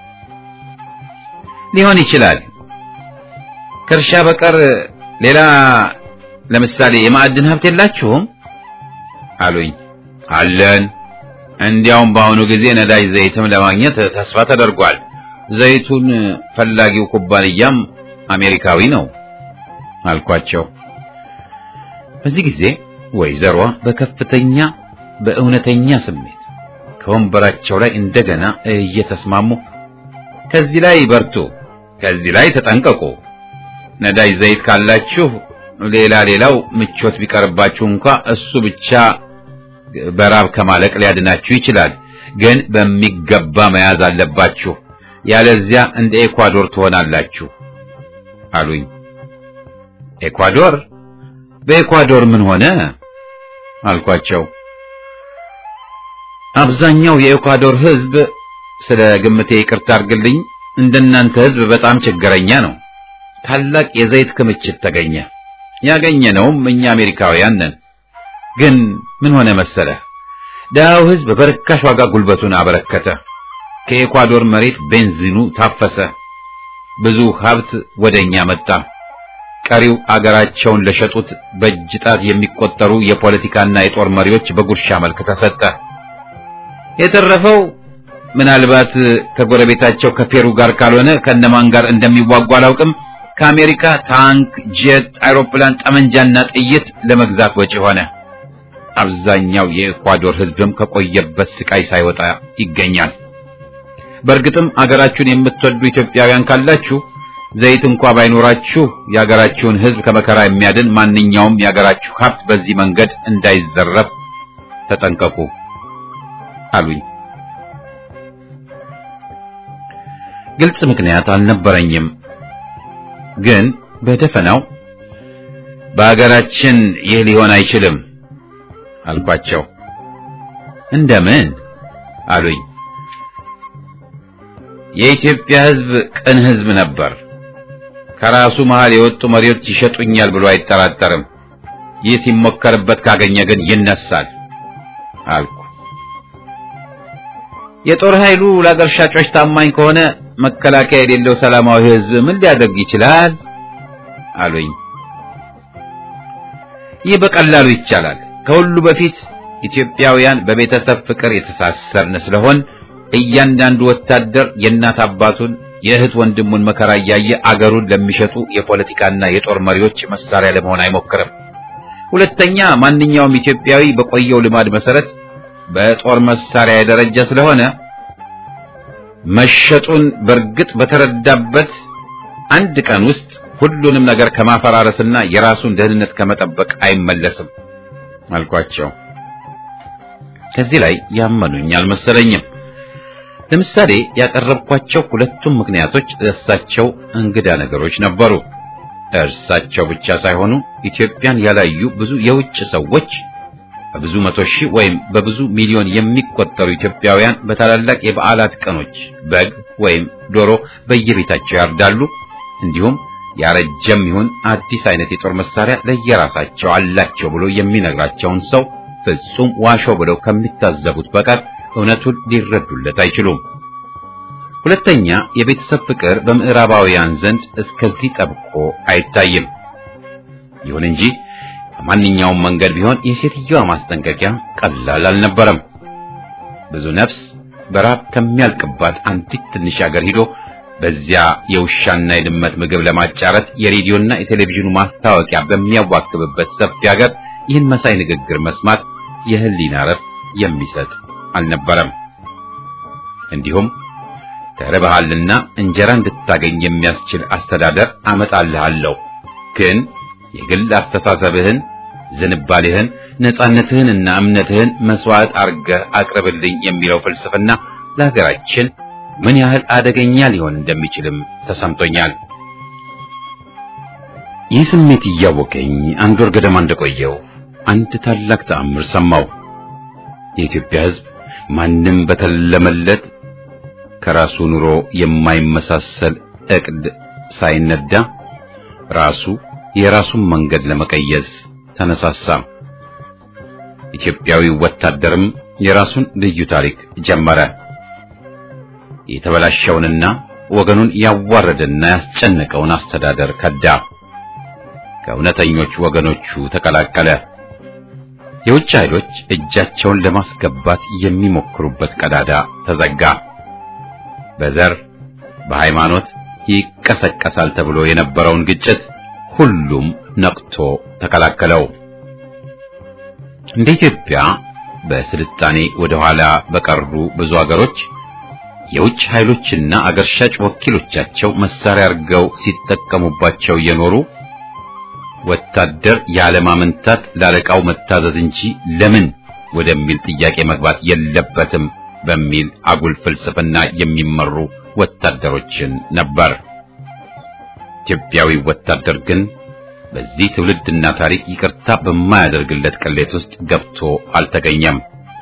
ሊሆን ይችላል። ከእርሻ በቀር ሌላ ለምሳሌ የማዕድን ሀብት የላችሁም አሉኝ። አለን። እንዲያውም በአሁኑ ጊዜ ነዳጅ ዘይትም ለማግኘት ተስፋ ተደርጓል። ዘይቱን ፈላጊው ኩባንያም አሜሪካዊ ነው አልኳቸው። በዚህ ጊዜ ወይዘሯ በከፍተኛ በእውነተኛ ስሜት ከወንበራቸው ላይ እንደገና እየተስማሙ ከዚህ ላይ በርቱ፣ ከዚህ ላይ ተጠንቀቁ። ነዳጅ ዘይት ካላችሁ ሌላ ሌላው ምቾት ቢቀርባችሁ እንኳ እሱ ብቻ በራብ ከማለቅ ሊያድናችሁ ይችላል። ግን በሚገባ መያዝ አለባችሁ፣ ያለዚያ እንደ ኤኳዶር ትሆናላችሁ አሉኝ። ኤኳዶር? በኤኳዶር ምን ሆነ አልኳቸው። አብዛኛው የኤኳዶር ሕዝብ ስለ ግምቴ ይቅርታ አድርግልኝ፣ እንደናንተ ሕዝብ በጣም ችግረኛ ነው። ታላቅ የዘይት ክምችት ተገኘ። ያገኘነውም እኛ አሜሪካውያን ነን። ግን ምን ሆነ መሰለህ፣ ደሃው ሕዝብ በርካሽ ዋጋ ጉልበቱን አበረከተ። ከኤኳዶር መሬት ቤንዚኑ ታፈሰ። ብዙ ሀብት ወደኛ መጣ። ቀሪው አገራቸውን ለሸጡት በእጅ ጣት የሚቆጠሩ የፖለቲካና የጦር መሪዎች በጉርሻ መልክ ተሰጠ። የተረፈው ምናልባት ከጎረቤታቸው ከፔሩ ጋር ካልሆነ ከነማን ጋር እንደሚዋጉ አላውቅም ከአሜሪካ ታንክ፣ ጄት፣ አይሮፕላን፣ ጠመንጃና ጥይት ለመግዛት ወጪ ሆነ። አብዛኛው የኤኳዶር ሕዝብም ከቆየበት ስቃይ ሳይወጣ ይገኛል። በእርግጥም አገራችሁን የምትወዱ ኢትዮጵያውያን ካላችሁ ዘይት እንኳ ባይኖራችሁ የአገራችሁን ሕዝብ ከመከራ የሚያድን ማንኛውም የአገራችሁ ሀብት በዚህ መንገድ እንዳይዘረፍ ተጠንቀቁ አሉኝ። ግልጽ ምክንያት አልነበረኝም። ግን በደፈናው በአገራችን ይህ ሊሆን አይችልም አልኳቸው። እንደምን አሉኝ። የኢትዮጵያ ሕዝብ ቅን ሕዝብ ነበር። ከራሱ መሃል የወጡ መሪዎች ይሸጡኛል ብሎ አይጠራጠርም። ይህ ሲሞከርበት ካገኘ ግን ይነሳል አልኩ። የጦር ኃይሉ ለአገር ሻጮች ታማኝ ከሆነ መከላከያ የሌለው ሰላማዊ ሕዝብ ምን ሊያደርግ ይችላል አሉኝ። ይህ በቀላሉ ይቻላል። ከሁሉ በፊት ኢትዮጵያውያን በቤተሰብ ፍቅር የተሳሰርን ስለሆን እያንዳንዱ ወታደር የእናት አባቱን የእህት ወንድሙን መከራ እያየ አገሩን ለሚሸጡ የፖለቲካና የጦር መሪዎች መሳሪያ ለመሆን አይሞክርም። ሁለተኛ ማንኛውም ኢትዮጵያዊ በቆየው ልማድ መሰረት በጦር መሳሪያ የደረጀ ስለሆነ መሸጡን በእርግጥ በተረዳበት አንድ ቀን ውስጥ ሁሉንም ነገር ከማፈራረስና የራሱን ደህንነት ከመጠበቅ አይመለስም አልኳቸው። ከዚህ ላይ ያመኑኝ አልመሰለኝም። ለምሳሌ ያቀረብኳቸው ሁለቱም ምክንያቶች እርሳቸው እንግዳ ነገሮች ነበሩ። እርሳቸው ብቻ ሳይሆኑ ኢትዮጵያን ያላዩ ብዙ የውጭ ሰዎች በብዙ መቶ ሺህ ወይም በብዙ ሚሊዮን የሚቆጠሩ ኢትዮጵያውያን በታላላቅ የበዓላት ቀኖች በግ ወይም ዶሮ በየቤታቸው ያርዳሉ። እንዲሁም ያረጀም ይሁን አዲስ አይነት የጦር መሳሪያ ለየራሳቸው አላቸው ብሎ የሚነግራቸውን ሰው ፍጹም ዋሾ ብለው ከሚታዘቡት በቀር እውነቱን ሊረዱለት አይችሉም። ሁለተኛ የቤተሰብ ፍቅር በምዕራባውያን ዘንድ እስከዚህ ጠብቆ አይታይም። ይሁን እንጂ በማንኛውም መንገድ ቢሆን የሴትዮዋ ማስጠንቀቂያ ቀላል አልነበረም። ብዙ ነፍስ በራብ ከሚያልቅባት አንዲት ትንሽ ሀገር ሂዶ በዚያ የውሻና የድመት ምግብ ለማጫረት የሬዲዮና የቴሌቪዥኑ ማስታወቂያ በሚያዋክብበት ሰፊ ሀገር ይህን መሳይ ንግግር መስማት የህሊና ረፍት የሚሰጥ አልነበረም። እንዲሁም ተርበሃልና እንጀራ እንድታገኝ የሚያስችል አስተዳደር አመጣልሃለሁ፣ ግን የግል አስተሳሰብህን፣ ዝንባሌህን፣ ነጻነትህንና እምነትህን መስዋዕት አርገህ አቅርብልኝ የሚለው ፍልስፍና ለሀገራችን ምን ያህል አደገኛ ሊሆን እንደሚችልም ተሰምቶኛል። ይህ ስሜት እያወቀኝ አንድ ወር ገደማ እንደቆየው አንድ ታላቅ ተአምር ሰማው። የኢትዮጵያ ሕዝብ ማንም በተለመለት ከራሱ ኑሮ የማይመሳሰል እቅድ ሳይነዳ ራሱ የራሱን መንገድ ለመቀየስ ተነሳሳ። ኢትዮጵያዊው ወታደርም የራሱን ልዩ ታሪክ ጀመረ። የተበላሸውንና ወገኑን ያዋረደና ያስጨነቀውን አስተዳደር ከዳ። ከእውነተኞች ወገኖቹ ተቀላቀለ። የውጭ ኃይሎች እጃቸውን ለማስገባት የሚሞክሩበት ቀዳዳ ተዘጋ። በዘር በሃይማኖት ይቀሰቀሳል ተብሎ የነበረውን ግጭት ሁሉም ነቅቶ ተከላከለው። እንደ ኢትዮጵያ በስልጣኔ ወደ ኋላ በቀሩ ብዙ አገሮች የውጭ ኃይሎችና አገር ሻጭ ወኪሎቻቸው መሳሪያ አድርገው ሲጠቀሙባቸው የኖሩ ወታደር ያለማመንታት ላለቃው መታዘዝ እንጂ ለምን ወደሚል ጥያቄ መግባት የለበትም በሚል አጉል ፍልስፍና የሚመሩ ወታደሮችን ነበር። ኢትዮጵያዊ ወታደር ግን በዚህ ትውልድና ታሪክ ይቅርታ በማያደርግለት ቅሌት ውስጥ ገብቶ አልተገኘም።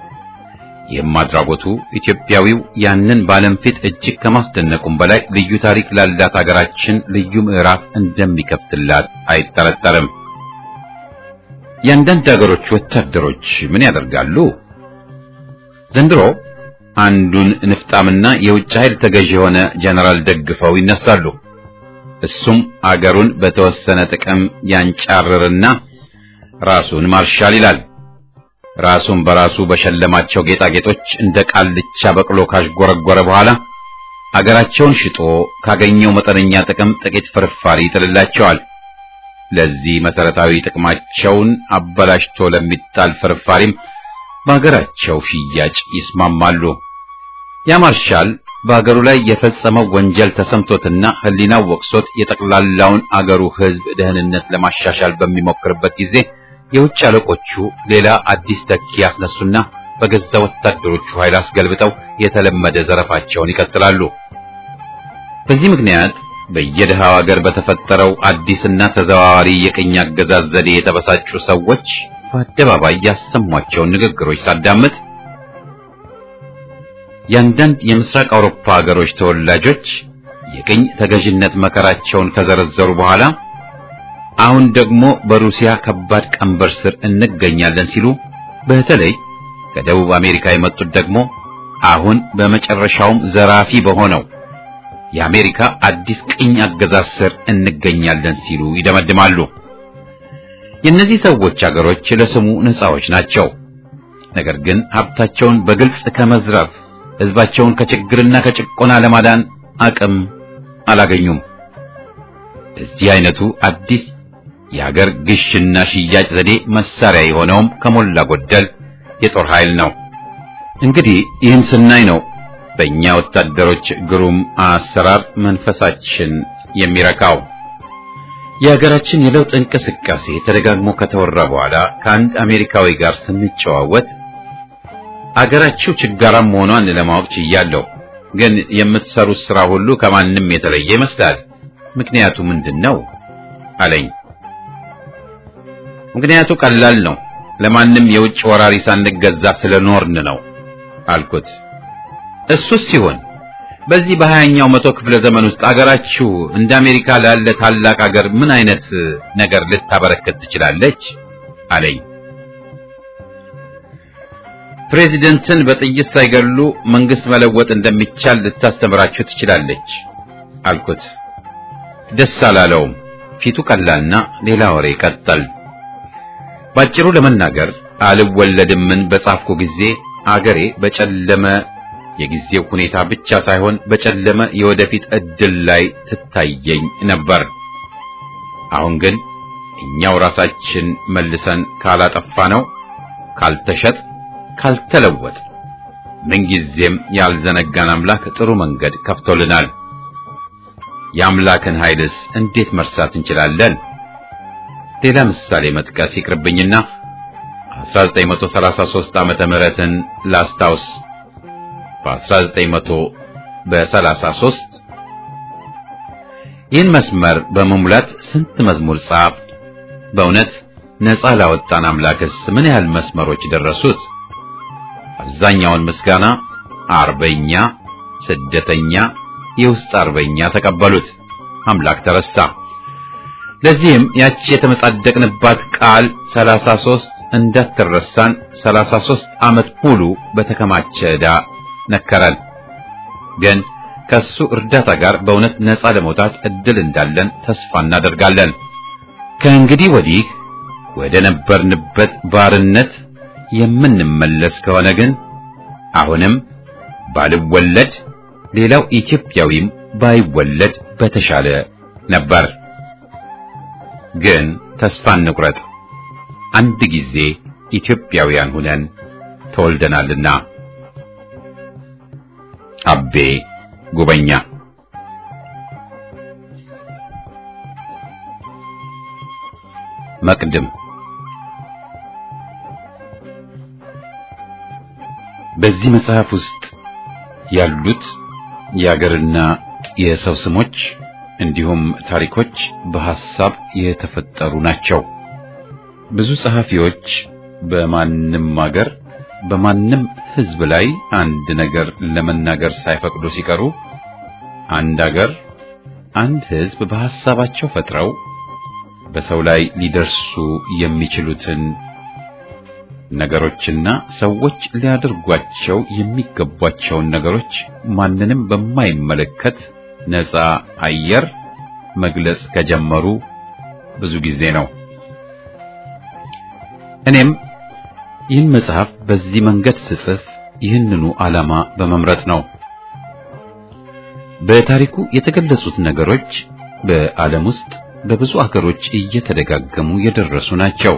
ይህም አድራጎቱ ኢትዮጵያዊው ያንን በዓለም ፊት እጅግ ከማስደነቁም በላይ ልዩ ታሪክ ላላት አገራችን ልዩ ምዕራፍ እንደሚከፍትላት አይጠረጠርም። የአንዳንድ አገሮች ወታደሮች ምን ያደርጋሉ? ዘንድሮ አንዱን ንፍጣምና የውጭ ኃይል ተገዥ የሆነ ጀነራል ደግፈው ይነሳሉ። እሱም አገሩን በተወሰነ ጥቅም ያንጫርርና ራሱን ማርሻል ይላል። ራሱን በራሱ በሸለማቸው ጌጣጌጦች እንደ ቃልቻ በቅሎ ካሽጎረጎረ በኋላ አገራቸውን ሽጦ ካገኘው መጠነኛ ጥቅም ጥቂት ፍርፋሪ ይጥልላቸዋል። ለዚህ መሰረታዊ ጥቅማቸውን አበላሽቶ ለሚጣል ፍርፋሪም በአገራቸው ሽያጭ ይስማማሉ። ያ ማርሻል በአገሩ ላይ የፈጸመው ወንጀል ተሰምቶትና ሕሊናው ወቅሶት የጠቅላላውን አገሩ ሕዝብ ደህንነት ለማሻሻል በሚሞክርበት ጊዜ የውጭ አለቆቹ ሌላ አዲስ ተኪ ያስነሱና በገዛ ወታደሮቹ ኃይል አስገልብጠው የተለመደ ዘረፋቸውን ይቀጥላሉ። በዚህ ምክንያት በየደሃው ሀገር በተፈጠረው አዲስና ተዘዋዋሪ የቅኝ አገዛዝ ዘዴ የተበሳጩ ሰዎች በአደባባይ ያሰሟቸውን ንግግሮች ሳዳምጥ የአንዳንድ የምስራቅ አውሮፓ ሀገሮች ተወላጆች የቅኝ ተገዥነት መከራቸውን ከዘረዘሩ በኋላ አሁን ደግሞ በሩሲያ ከባድ ቀንበር ስር እንገኛለን ሲሉ፣ በተለይ ከደቡብ አሜሪካ የመጡት ደግሞ አሁን በመጨረሻውም ዘራፊ በሆነው የአሜሪካ አዲስ ቅኝ አገዛዝ ስር እንገኛለን ሲሉ ይደመድማሉ። የእነዚህ ሰዎች አገሮች ለስሙ ነፃዎች ናቸው። ነገር ግን ሀብታቸውን በግልጽ ከመዝረፍ ሕዝባቸውን ከችግርና ከጭቆና ለማዳን አቅም አላገኙም። እዚህ አይነቱ አዲስ የሀገር ግሽና ሽያጭ ዘዴ መሳሪያ የሆነውም ከሞላ ጎደል የጦር ኃይል ነው። እንግዲህ ይህን ስናይ ነው በእኛ ወታደሮች ግሩም አሰራር መንፈሳችን የሚረካው። የሀገራችን የለውጥ እንቅስቃሴ ተደጋግሞ ከተወራ በኋላ ከአንድ አሜሪካዊ ጋር ስንጨዋወት አገራችሁ ችጋራም መሆኗን ለማወቅ ችያለሁ፣ ግን የምትሰሩት ስራ ሁሉ ከማንም የተለየ ይመስላል። ምክንያቱ ምንድን ነው አለኝ። ምክንያቱ ቀላል ነው። ለማንም የውጭ ወራሪ ሳንገዛ ስለኖርን ነው አልኩት። እሱስ ሲሆን በዚህ በሀያኛው መቶ ክፍለ ዘመን ውስጥ አገራችሁ እንደ አሜሪካ ላለ ታላቅ አገር ምን አይነት ነገር ልታበረከት ትችላለች አለኝ። ፕሬዚደንትን በጥይት ሳይገሉ መንግስት መለወጥ እንደሚቻል ልታስተምራችሁ ትችላለች አልኩት። ደስ አላለውም። ፊቱ ቀላልና ሌላ ወሬ ቀጠል። ባጭሩ ለመናገር አልወለድምን በጻፍኩ ጊዜ አገሬ በጨለመ የጊዜው ሁኔታ ብቻ ሳይሆን በጨለመ የወደፊት እድል ላይ ትታየኝ ነበር። አሁን ግን እኛው ራሳችን መልሰን ካላጠፋ ነው ካልተሸጥ ካልተለወጥ ምንጊዜም ያልዘነጋን አምላክ ጥሩ መንገድ ከፍቶልናል። የአምላክን ኃይልስ እንዴት መርሳት እንችላለን? ሌላ ምሳሌ መጥቀስ ይቅርብኝና 1933 ዓመተ ምህረትን ላስታውስ። በ1933 ይህን መስመር በመሙላት ስንት መዝሙር ጻፍ። በእውነት ነፃ ላወጣን አምላክስ ምን ያህል መስመሮች ደረሱት? አብዛኛውን ምስጋና አርበኛ ስደተኛ፣ የውስጥ አርበኛ ተቀበሉት። አምላክ ተረሳ። ለዚህም ያቺ የተመጻደቅንባት ቃል 33 እንዳትረሳን 33 ዓመት ሙሉ በተከማቸ ዕዳ ነከረን። ግን ከሱ እርዳታ ጋር በእውነት ነፃ ለመውጣት እድል እንዳለን ተስፋ እናደርጋለን። ከእንግዲህ ወዲህ ወደ ነበርንበት ባርነት የምንመለስ ከሆነ ግን አሁንም ባልወለድ ሌላው ኢትዮጵያዊም ባይወለድ በተሻለ ነበር። ግን ተስፋ እንቁረጥ። አንድ ጊዜ ኢትዮጵያውያን ሁነን ተወልደናልና። አቤ ጉበኛ መቅድም በዚህ መጽሐፍ ውስጥ ያሉት የአገርና የሰው ስሞች እንዲሁም ታሪኮች በሐሳብ የተፈጠሩ ናቸው። ብዙ ጸሐፊዎች በማንም አገር በማንም ሕዝብ ላይ አንድ ነገር ለመናገር ሳይፈቅዱ ሲቀሩ አንድ አገር አንድ ሕዝብ በሐሳባቸው ፈጥረው በሰው ላይ ሊደርሱ የሚችሉትን ነገሮችና ሰዎች ሊያደርጓቸው የሚገቧቸውን ነገሮች ማንንም በማይመለከት ነፃ አየር መግለጽ ከጀመሩ ብዙ ጊዜ ነው። እኔም ይህን መጽሐፍ በዚህ መንገድ ስጽፍ ይህንኑ ዓላማ በመምረጥ ነው። በታሪኩ የተገለጹት ነገሮች በዓለም ውስጥ በብዙ አገሮች እየተደጋገሙ የደረሱ ናቸው።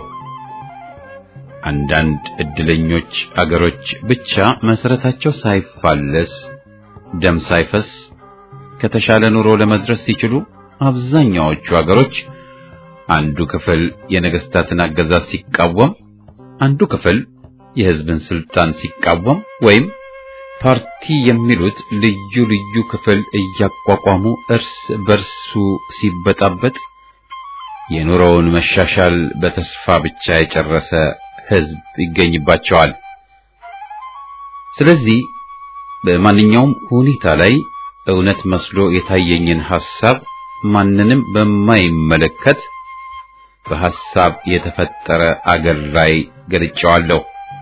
አንዳንድ እድለኞች አገሮች ብቻ መሰረታቸው ሳይፋለስ ደም ሳይፈስ ከተሻለ ኑሮ ለመድረስ ሲችሉ፣ አብዛኛዎቹ አገሮች አንዱ ክፍል የነገስታትን አገዛዝ ሲቃወም፣ አንዱ ክፍል የሕዝብን ስልጣን ሲቃወም ወይም ፓርቲ የሚሉት ልዩ ልዩ ክፍል እያቋቋሙ እርስ በርሱ ሲበጣበጥ የኑሮውን መሻሻል በተስፋ ብቻ የጨረሰ ሕዝብ ይገኝባቸዋል። ስለዚህ በማንኛውም ሁኔታ ላይ እውነት መስሎ የታየኝን ሐሳብ ማንንም በማይመለከት በሐሳብ የተፈጠረ አገር ላይ ገልጨዋለሁ።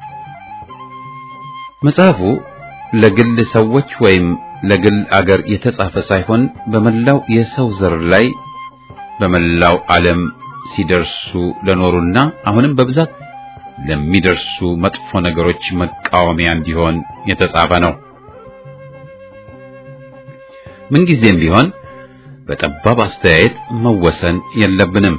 መጽሐፉ ለግል ሰዎች ወይም ለግል አገር የተጻፈ ሳይሆን በመላው የሰው ዘር ላይ በመላው ዓለም ሲደርሱ ለኖሩና አሁንም በብዛት ለሚደርሱ መጥፎ ነገሮች መቃወሚያ እንዲሆን የተጻፈ ነው። ምንጊዜም ቢሆን በጠባብ አስተያየት መወሰን የለብንም።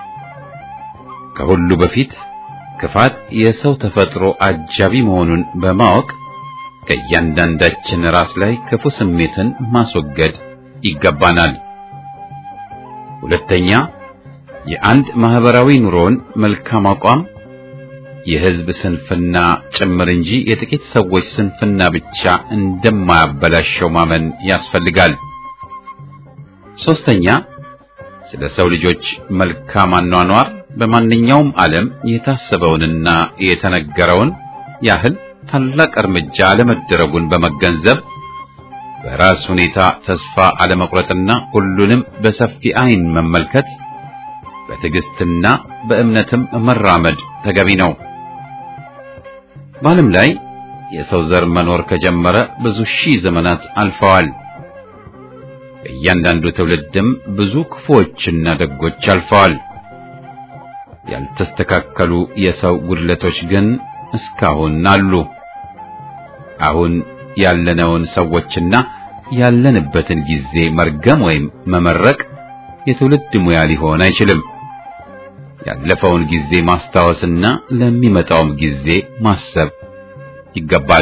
ከሁሉ በፊት ክፋት የሰው ተፈጥሮ አጃቢ መሆኑን በማወቅ ከእያንዳንዳችን ራስ ላይ ክፉ ስሜትን ማስወገድ ይገባናል። ሁለተኛ የአንድ ማህበራዊ ኑሮን መልካም አቋም የሕዝብ ስንፍና ጭምር እንጂ የጥቂት ሰዎች ስንፍና ብቻ እንደማያበላሸው ማመን ያስፈልጋል። ሶስተኛ ስለ ሰው ልጆች መልካም አኗኗር በማንኛውም ዓለም የታሰበውንና የተነገረውን ያህል ታላቅ እርምጃ አለመደረጉን በመገንዘብ በራስ ሁኔታ ተስፋ አለመቁረጥና ሁሉንም በሰፊ ዓይን መመልከት በትዕግስትና በእምነትም መራመድ ተገቢ ነው። በዓለም ላይ የሰው ዘር መኖር ከጀመረ ብዙ ሺህ ዘመናት አልፈዋል። በእያንዳንዱ ትውልድም ብዙ ክፉዎችና ደጎች አልፈዋል። ያልተስተካከሉ የሰው ጉድለቶች ግን እስካሁን አሉ። አሁን ያለነውን ሰዎችና ያለንበትን ጊዜ መርገም ወይም መመረቅ የትውልድ ሙያ ሊሆን አይችልም። ያለፈውን ጊዜ ማስታወስና ለሚመጣውም ጊዜ ማሰብ ይገባል።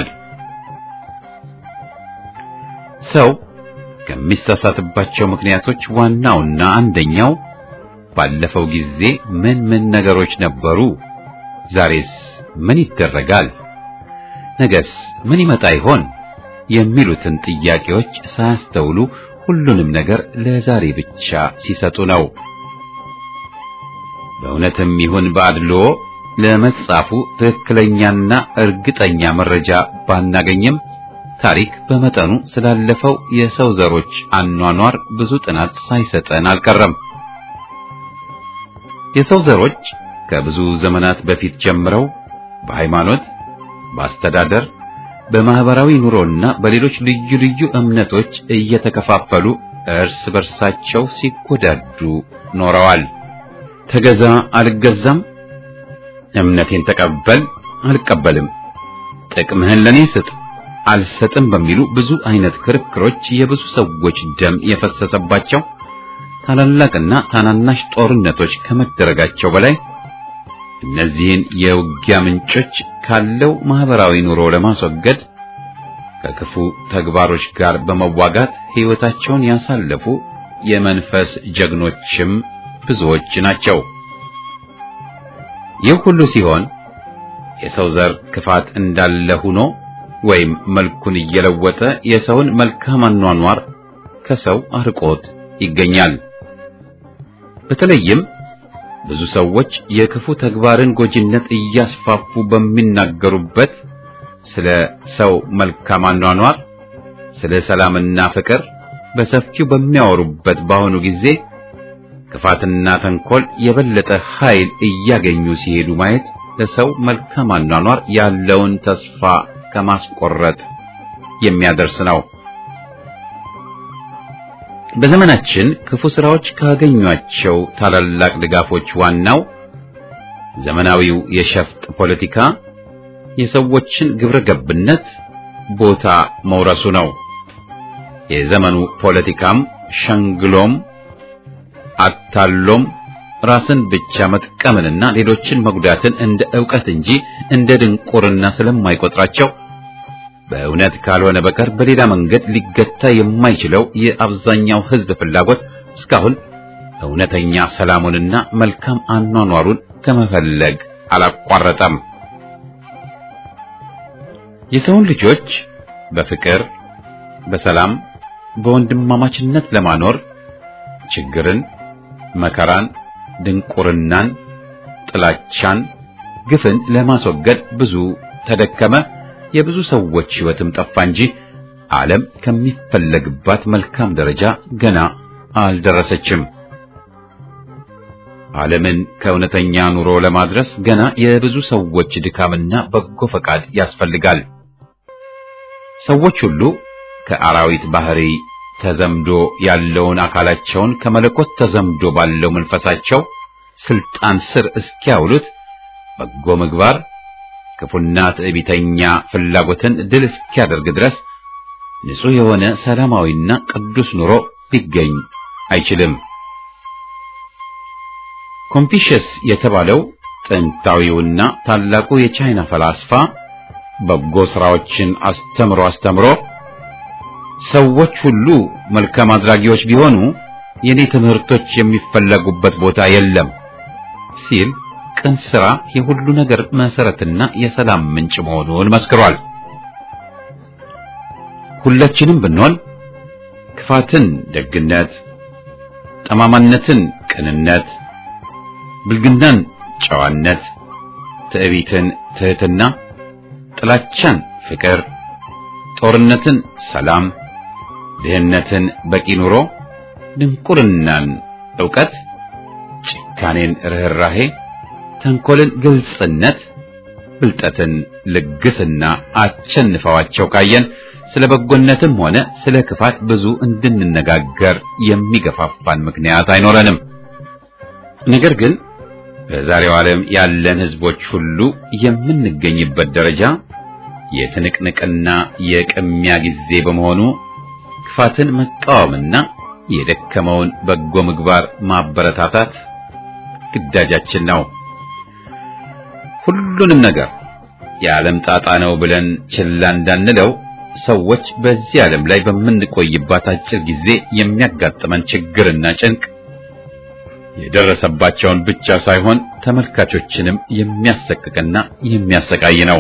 ሰው ከሚሳሳትባቸው ምክንያቶች ዋናውና አንደኛው ባለፈው ጊዜ ምን ምን ነገሮች ነበሩ፣ ዛሬስ ምን ይደረጋል፣ ነገስ ምን ይመጣ ይሆን የሚሉትን ጥያቄዎች ሳያስተውሉ ሁሉንም ነገር ለዛሬ ብቻ ሲሰጡ ነው። በእውነትም ይሁን በአድሎ ለመጻፉ ትክክለኛና እርግጠኛ መረጃ ባናገኝም ታሪክ በመጠኑ ስላለፈው የሰው ዘሮች አኗኗር ብዙ ጥናት ሳይሰጠን አልቀረም። የሰው ዘሮች ከብዙ ዘመናት በፊት ጀምረው በሃይማኖት፣ በአስተዳደር፣ በማህበራዊ ኑሮና በሌሎች ልዩ ልዩ እምነቶች እየተከፋፈሉ እርስ በርሳቸው ሲጎዳዱ ኖረዋል። ተገዛ አልገዛም፣ እምነቴን ተቀበል አልቀበልም፣ ጥቅምህን ለኔ ስጥ አልሰጥም በሚሉ ብዙ አይነት ክርክሮች የብዙ ሰዎች ደም የፈሰሰባቸው ታላላቅና ታናናሽ ጦርነቶች ከመደረጋቸው በላይ እነዚህን የውጊያ ምንጮች ካለው ማህበራዊ ኑሮ ለማስወገድ ከክፉ ተግባሮች ጋር በመዋጋት ሕይወታቸውን ያሳለፉ የመንፈስ ጀግኖችም ብዙዎች ናቸው። ይህ ሁሉ ሲሆን የሰው ዘር ክፋት እንዳለ ሆኖ ወይም መልኩን እየለወጠ የሰውን መልካም አኗኗር ከሰው አርቆት ይገኛል። በተለይም ብዙ ሰዎች የክፉ ተግባርን ጎጂነት እያስፋፉ በሚናገሩበት ስለ ሰው መልካም አኗኗር፣ ስለ ሰላምና ፍቅር በሰፊው በሚያወሩበት በአሁኑ ጊዜ ክፋትና ተንኮል የበለጠ ኃይል እያገኙ ሲሄዱ ማየት ለሰው መልካም አኗኗር ያለውን ተስፋ ከማስቆረጥ የሚያደርስ ነው። በዘመናችን ክፉ ስራዎች ካገኟቸው ታላላቅ ድጋፎች ዋናው ዘመናዊው የሸፍጥ ፖለቲካ የሰዎችን ግብረ ገብነት ቦታ መውረሱ ነው። የዘመኑ ፖለቲካም ሸንግሎም አታሎም ራስን ብቻ መጥቀምንና ሌሎችን መጉዳትን እንደ ዕውቀት እንጂ እንደ ድንቁርና ስለማይቆጥራቸው በእውነት ካልሆነ በቀር በሌላ መንገድ ሊገታ የማይችለው የአብዛኛው ሕዝብ ፍላጎት እስካሁን እውነተኛ ሰላሙንና መልካም አኗኗሩን ከመፈለግ አላቋረጠም። የሰውን ልጆች በፍቅር፣ በሰላም፣ በወንድማማችነት ለማኖር ችግርን፣ መከራን፣ ድንቁርናን፣ ጥላቻን፣ ግፍን ለማስወገድ ብዙ ተደከመ። የብዙ ሰዎች ሕይወትም ጠፋ እንጂ ዓለም ከሚፈለግባት መልካም ደረጃ ገና አልደረሰችም። ዓለምን ከእውነተኛ ኑሮ ለማድረስ ገና የብዙ ሰዎች ድካምና በጎ ፈቃድ ያስፈልጋል። ሰዎች ሁሉ ከአራዊት ባህሪ ተዘምዶ ያለውን አካላቸውን ከመለኮት ተዘምዶ ባለው መንፈሳቸው ስልጣን ስር እስኪያውሉት በጎ ምግባር ክፉና ትዕቢተኛ ፍላጎትን ድል እስኪያደርግ ድረስ ንጹሕ የሆነ ሰላማዊና ቅዱስ ኑሮ ሊገኝ አይችልም። ኮንፊሽየስ የተባለው ጥንታዊውና ታላቁ የቻይና ፈላስፋ በጎ ሥራዎችን አስተምሮ አስተምሮ ሰዎች ሁሉ መልካም አድራጊዎች ቢሆኑ የኔ ትምህርቶች የሚፈለጉበት ቦታ የለም ሲል ቅን ሥራ የሁሉ ነገር መሰረትና የሰላም ምንጭ መሆኑን መስክሯል። ሁላችንም ብንሆን ክፋትን ደግነት፣ ጠማማነትን ቅንነት፣ ብልግናን ጨዋነት፣ ትዕቢትን ትሕትና፣ ጥላቻን ፍቅር፣ ጦርነትን ሰላም፣ ድህነትን በቂ ኑሮ፣ ድንቁርናን ዕውቀት፣ ጭካኔን ርኅራሄ ተንኮልን ግልጽነት፣ ብልጠትን ልግስና አቸንፈዋቸው ካየን ስለ በጎነትም ሆነ ስለ ክፋት ብዙ እንድንነጋገር የሚገፋፋን ምክንያት አይኖረንም። ነገር ግን በዛሬው ዓለም ያለን ሕዝቦች ሁሉ የምንገኝበት ደረጃ የትንቅንቅና የቅሚያ ጊዜ በመሆኑ ክፋትን መቃወምና የደከመውን በጎ ምግባር ማበረታታት ግዳጃችን ነው። ሁሉንም ነገር የዓለም ጣጣ ነው ብለን ችላ እንዳንለው ሰዎች በዚህ ዓለም ላይ በምንቆይባት አጭር ጊዜ የሚያጋጥመን ችግርና ጭንቅ የደረሰባቸውን ብቻ ሳይሆን ተመልካቾችንም የሚያሰቅቅና የሚያሰቃይ ነው።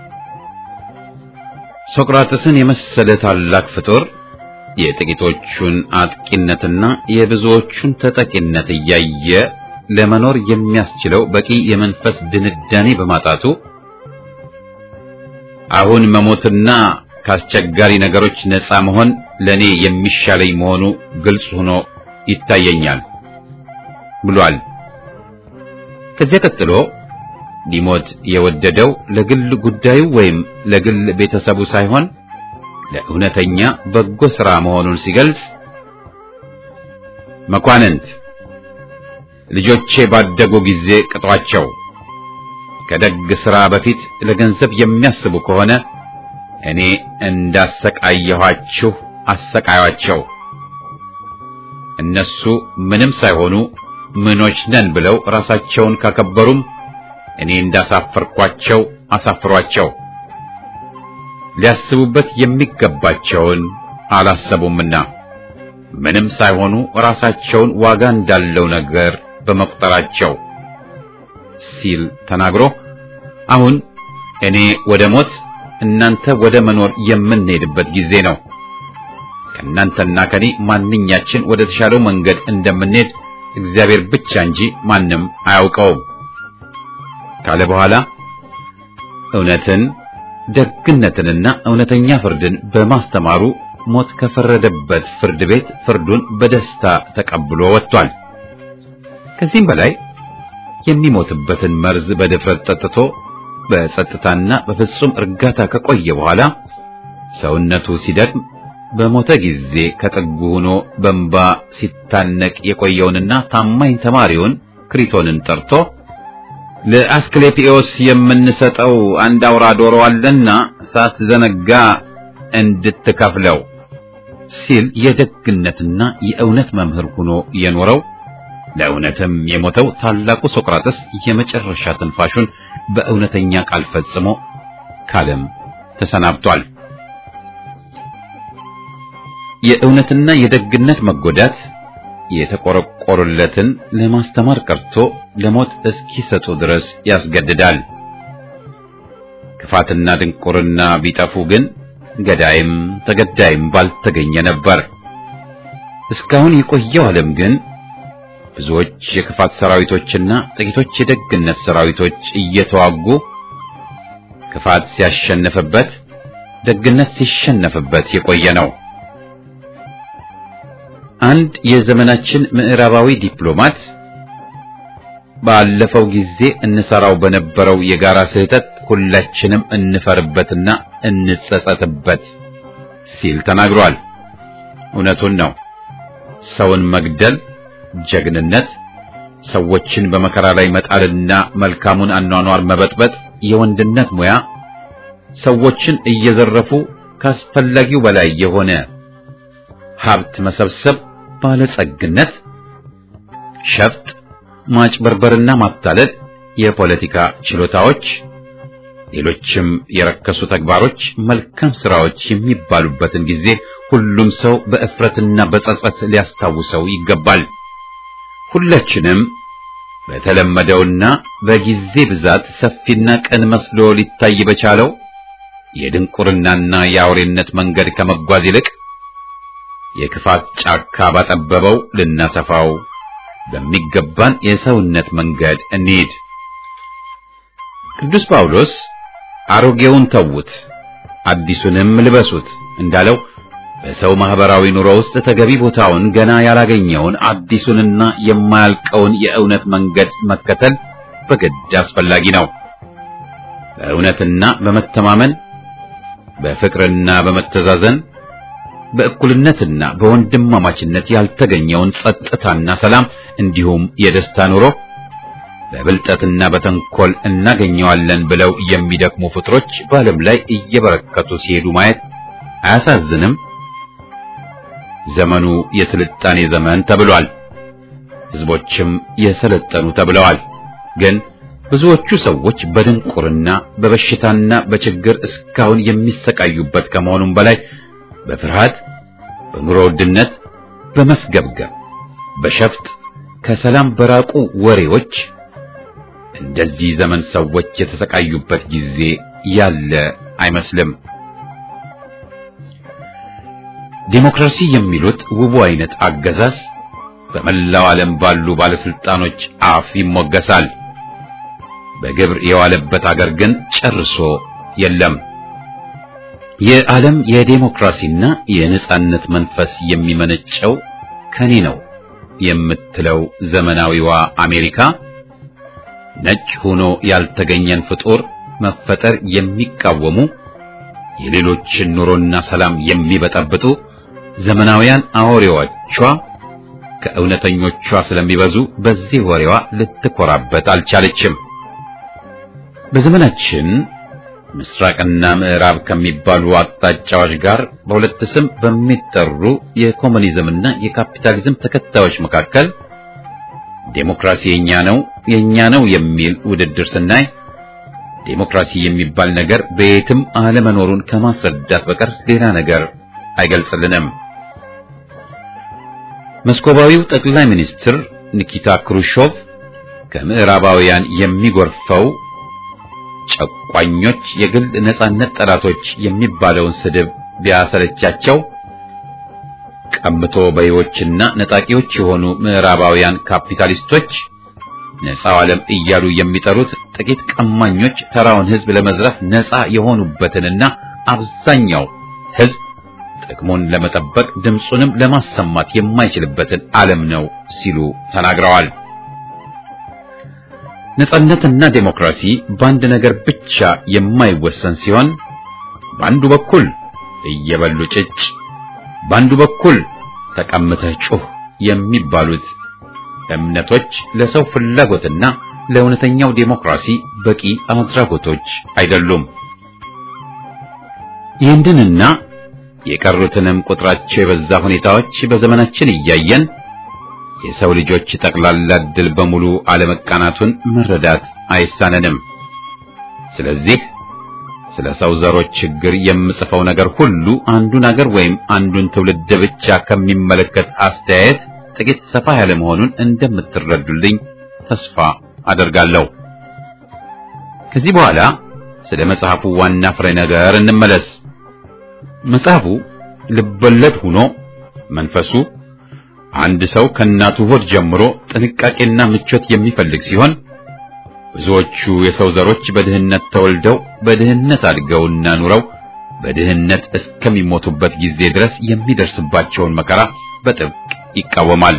ሶቅራጥስን የመሰለ ታላቅ ፍጡር የጥቂቶቹን አጥቂነትና የብዙዎቹን ተጠቂነት እያየ ለመኖር የሚያስችለው በቂ የመንፈስ ድንዳኔ በማጣቱ አሁን መሞትና ከአስቸጋሪ ነገሮች ነፃ መሆን ለኔ የሚሻለኝ መሆኑ ግልጽ ሆኖ ይታየኛል ብሏል። ከዚያ ቀጥሎ ሊሞት የወደደው ለግል ጉዳዩ ወይም ለግል ቤተሰቡ ሳይሆን ለእውነተኛ በጎ ሥራ መሆኑን ሲገልጽ መኳንንት ልጆቼ ባደጉ ጊዜ ቅጧቸው፣ ከደግ ሥራ በፊት ለገንዘብ የሚያስቡ ከሆነ እኔ እንዳሰቃየኋችሁ አሰቃያቸው። እነሱ ምንም ሳይሆኑ ምኖች ነን ብለው ራሳቸውን ካከበሩም እኔ እንዳሳፈርኳቸው አሳፍሯቸው። ሊያስቡበት የሚገባቸውን አላሰቡምና ምንም ሳይሆኑ ራሳቸውን ዋጋ እንዳለው ነገር በመቁጠራቸው ሲል ተናግሮ አሁን እኔ ወደ ሞት እናንተ ወደ መኖር የምንሄድበት ጊዜ ነው። ከእናንተና ከኔ ማንኛችን ወደ ተሻለው መንገድ እንደምንሄድ እግዚአብሔር ብቻ እንጂ ማንም አያውቀውም ካለ በኋላ እውነትን ደግነትንና እውነተኛ ፍርድን በማስተማሩ ሞት ከፈረደበት ፍርድ ቤት ፍርዱን በደስታ ተቀብሎ ወጥቷል። ከዚህም በላይ የሚሞትበትን መርዝ በድፍረት ጠጥቶ በጸጥታና በፍጹም እርጋታ ከቆየ በኋላ ሰውነቱ ሲደክም በሞተ ጊዜ ከጥጉ ሆኖ በእንባ ሲታነቅ የቆየውንና ታማኝ ተማሪውን ክሪቶንን ጠርቶ ለአስክሌፒዮስ የምንሰጠው አንድ አውራ ዶሮ አለና ሳትዘነጋ እንድትከፍለው ሲል የደግነትና የእውነት መምህር ሆኖ የኖረው ለእውነትም የሞተው ታላቁ ሶቅራጥስ የመጨረሻ ትንፋሹን በእውነተኛ ቃል ፈጽሞ ካለም ተሰናብቷል። የእውነትና የደግነት መጎዳት የተቆረቆሩለትን ለማስተማር ቀርቶ ለሞት እስኪሰጡ ድረስ ያስገድዳል። ክፋትና ድንቁርና ቢጠፉ ግን ገዳይም ተገዳይም ባልተገኘ ነበር። እስካሁን የቆየው ዓለም ግን ብዙዎች የክፋት ሰራዊቶችና ጥቂቶች የደግነት ሰራዊቶች እየተዋጉ ክፋት ሲያሸንፍበት፣ ደግነት ሲሸነፍበት የቆየ ነው። አንድ የዘመናችን ምዕራባዊ ዲፕሎማት ባለፈው ጊዜ እንሰራው በነበረው የጋራ ስህተት ሁላችንም እንፈርበትና እንጸጸትበት ሲል ተናግሯል። እውነቱን ነው። ሰውን መግደል ጀግንነት፣ ሰዎችን በመከራ ላይ መጣልና መልካሙን አኗኗር መበጥበጥ የወንድነት ሙያ፣ ሰዎችን እየዘረፉ ካስፈላጊው በላይ የሆነ ሀብት መሰብሰብ ባለጸግነት፣ ሸፍጥ፣ ማጭበርበርና ማታለል የፖለቲካ ችሎታዎች፣ ሌሎችም የረከሱ ተግባሮች መልካም ስራዎች የሚባሉበትን ጊዜ ሁሉም ሰው በእፍረትና በጸጸት ሊያስታውሰው ይገባል። ሁላችንም በተለመደውና በጊዜ ብዛት ሰፊና ቅን መስሎ ሊታይ በቻለው የድንቁርናና የአውሬነት መንገድ ከመጓዝ ይልቅ የክፋት ጫካ ባጠበበው ልናሰፋው በሚገባን የሰውነት መንገድ እንሂድ። ቅዱስ ጳውሎስ አሮጌውን ተዉት፣ አዲሱንም ልበሱት እንዳለው በሰው ማህበራዊ ኑሮ ውስጥ ተገቢ ቦታውን ገና ያላገኘውን አዲሱንና የማያልቀውን የእውነት መንገድ መከተል በግድ አስፈላጊ ነው። በእውነትና በመተማመን በፍቅርና በመተዛዘን በእኩልነትና በወንድማማችነት ያልተገኘውን ጸጥታና ሰላም እንዲሁም የደስታ ኑሮ በብልጠትና በተንኮል እናገኘዋለን ብለው የሚደክሙ ፍጥሮች በዓለም ላይ እየበረከቱ ሲሄዱ ማየት አያሳዝንም? ዘመኑ የስልጣኔ ዘመን ተብሏል። ሕዝቦችም የሰለጠኑ ተብለዋል። ግን ብዙዎቹ ሰዎች በድንቁርና በበሽታና በችግር እስካሁን የሚሰቃዩበት ከመሆኑም በላይ በፍርሃት፣ በኑሮ ውድነት፣ በመስገብገብ፣ በሸፍጥ ከሰላም በራቁ ወሬዎች እንደዚህ ዘመን ሰዎች የተሰቃዩበት ጊዜ ያለ አይመስልም። ዲሞክራሲ የሚሉት ውቡ አይነት አገዛዝ በመላው ዓለም ባሉ ባለስልጣኖች አፍ ይሞገሳል። በግብር የዋለበት አገር ግን ጨርሶ የለም። የዓለም የዴሞክራሲና የነጻነት መንፈስ የሚመነጨው ከኔ ነው የምትለው ዘመናዊዋ አሜሪካ ነጭ ሆኖ ያልተገኘን ፍጡር መፈጠር የሚቃወሙ የሌሎችን ኑሮና ሰላም የሚበጠብጡ ዘመናውያን አውሬዎቿ ከእውነተኞቿ ስለሚበዙ በዚህ ወሬዋ ልትኮራበት አልቻለችም። በዘመናችን ምስራቅና ምዕራብ ከሚባሉ አቅጣጫዎች ጋር በሁለት ስም በሚጠሩ የኮሙኒዝምና የካፒታሊዝም ተከታዮች መካከል ዴሞክራሲ የኛ ነው የኛ ነው የሚል ውድድር ስናይ ዴሞክራሲ የሚባል ነገር በየትም አለመኖሩን ከማስረዳት በቀር ሌላ ነገር አይገልጽልንም። መስኮባዊው ጠቅላይ ሚኒስትር ኒኪታ ክሩሾቭ ከምዕራባውያን የሚጎርፈው ጨቋኞች የግል ነጻነት ጠላቶች የሚባለውን ስድብ ቢያሰለቻቸው ቀምቶ በይዎችና ነጣቂዎች የሆኑ ምዕራባውያን ካፒታሊስቶች ነፃው ዓለም እያሉ የሚጠሩት ጥቂት ቀማኞች ተራውን ሕዝብ ለመዝረፍ ነፃ የሆኑበትንና አብዛኛው ሕዝብ ጥቅሙን ለመጠበቅ ድምፁንም ለማሰማት የማይችልበትን ዓለም ነው ሲሉ ተናግረዋል። ነጻነትና ዴሞክራሲ በአንድ ነገር ብቻ የማይወሰን ሲሆን በአንዱ በኩል እየበሉ ጭጭ፣ በአንዱ በኩል ተቀምተህ ጩህ የሚባሉት እምነቶች ለሰው ፍላጎትና ለእውነተኛው ዴሞክራሲ በቂ አድራጎቶች አይደሉም። ይህንንና የቀሩትንም ቁጥራቸው የበዛ ሁኔታዎች በዘመናችን እያየን የሰው ልጆች ጠቅላላ ዕድል በሙሉ አለመቃናቱን መረዳት አይሳነንም። ስለዚህ ስለ ሰው ዘሮች ችግር የምጽፈው ነገር ሁሉ አንዱን አገር ወይም አንዱን ትውልድ ብቻ ከሚመለከት አስተያየት ጥቂት ሰፋ ያለ መሆኑን እንደምትረዱልኝ ተስፋ አደርጋለሁ። ከዚህ በኋላ ስለ መጽሐፉ ዋና ፍሬ ነገር እንመለስ። መጽሐፉ ልቦለድ ሆኖ መንፈሱ አንድ ሰው ከእናቱ ሆድ ጀምሮ ጥንቃቄና ምቾት የሚፈልግ ሲሆን ብዙዎቹ የሰው ዘሮች በድህነት ተወልደው በድህነት አድገውና ኑረው በድህነት እስከሚሞቱበት ጊዜ ድረስ የሚደርስባቸውን መከራ በጥብቅ ይቃወማል።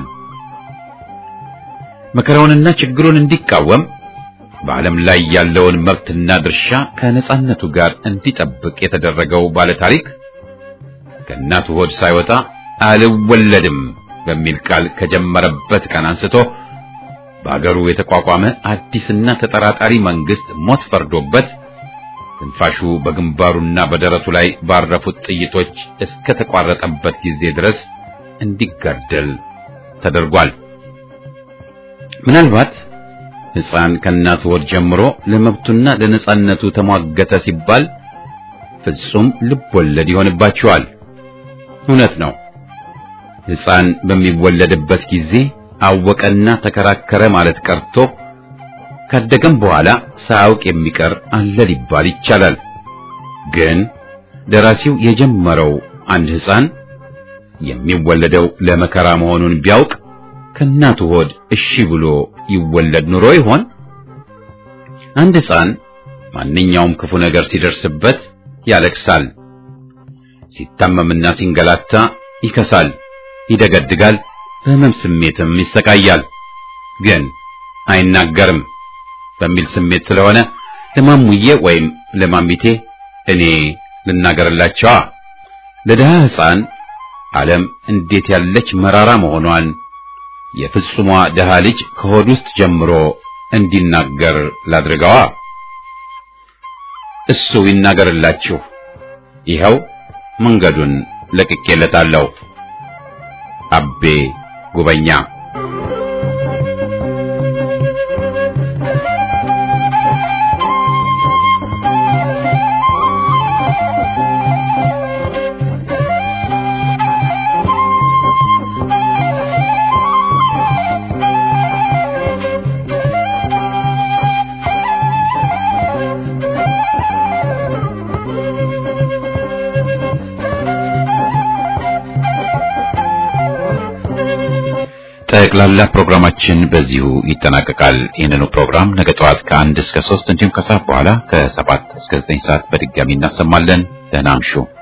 መከራውንና ችግሩን እንዲቃወም በዓለም ላይ ያለውን መብትና ድርሻ ከነጻነቱ ጋር እንዲጠብቅ የተደረገው ባለታሪክ ከእናቱ ሆድ ሳይወጣ አልወለድም በሚል ቃል ከጀመረበት ቀን አንስቶ በአገሩ የተቋቋመ አዲስና ተጠራጣሪ መንግስት ሞት ፈርዶበት ትንፋሹ በግንባሩና በደረቱ ላይ ባረፉት ጥይቶች እስከ ተቋረጠበት ጊዜ ድረስ እንዲጋደል ተደርጓል። ምናልባት ሕፃን ከእናቱ ወር ጀምሮ ለመብቱና ለነጻነቱ ተሟገተ ሲባል ፍጹም ልብ ወለድ ይሆንባቸዋል። እውነት ነው። ሕፃን በሚወለድበት ጊዜ አወቀና ተከራከረ ማለት ቀርቶ ካደገም በኋላ ሳያውቅ የሚቀር አለ ሊባል ይቻላል። ግን ደራሲው የጀመረው አንድ ሕፃን የሚወለደው ለመከራ መሆኑን ቢያውቅ ከእናቱ ሆድ እሺ ብሎ ይወለድ ኑሮ ይሆን? አንድ ሕፃን ማንኛውም ክፉ ነገር ሲደርስበት ያለቅሳል። ሲታመምና ሲንገላታ ይከሳል፣ ይደገድጋል፣ በሕመም ስሜትም ይሰቃያል። ግን አይናገርም በሚል ስሜት ስለሆነ ለማሙዬ ወይም ለማሚቴ እኔ ልናገርላቸዋ ለድሃ ሕፃን ዓለም እንዴት ያለች መራራ መሆኗን የፍጹሟ ድሃ ልጅ ከሆድ ውስጥ ጀምሮ እንዲናገር ላድርገዋ። እሱ ይናገርላችሁ። ይኸው መንገዱን ለቅቄለታለሁ። አቤ ጉበኛ ጠቅላላ ፕሮግራማችን በዚሁ ይጠናቀቃል። ይህንኑ ፕሮግራም ነገ ጠዋት ከአንድ እስከ ሶስት እንዲሁም ከሰዓት በኋላ ከሰባት እስከ ዘጠኝ ሰዓት በድጋሚ እናሰማለን። ደህና እምሹ።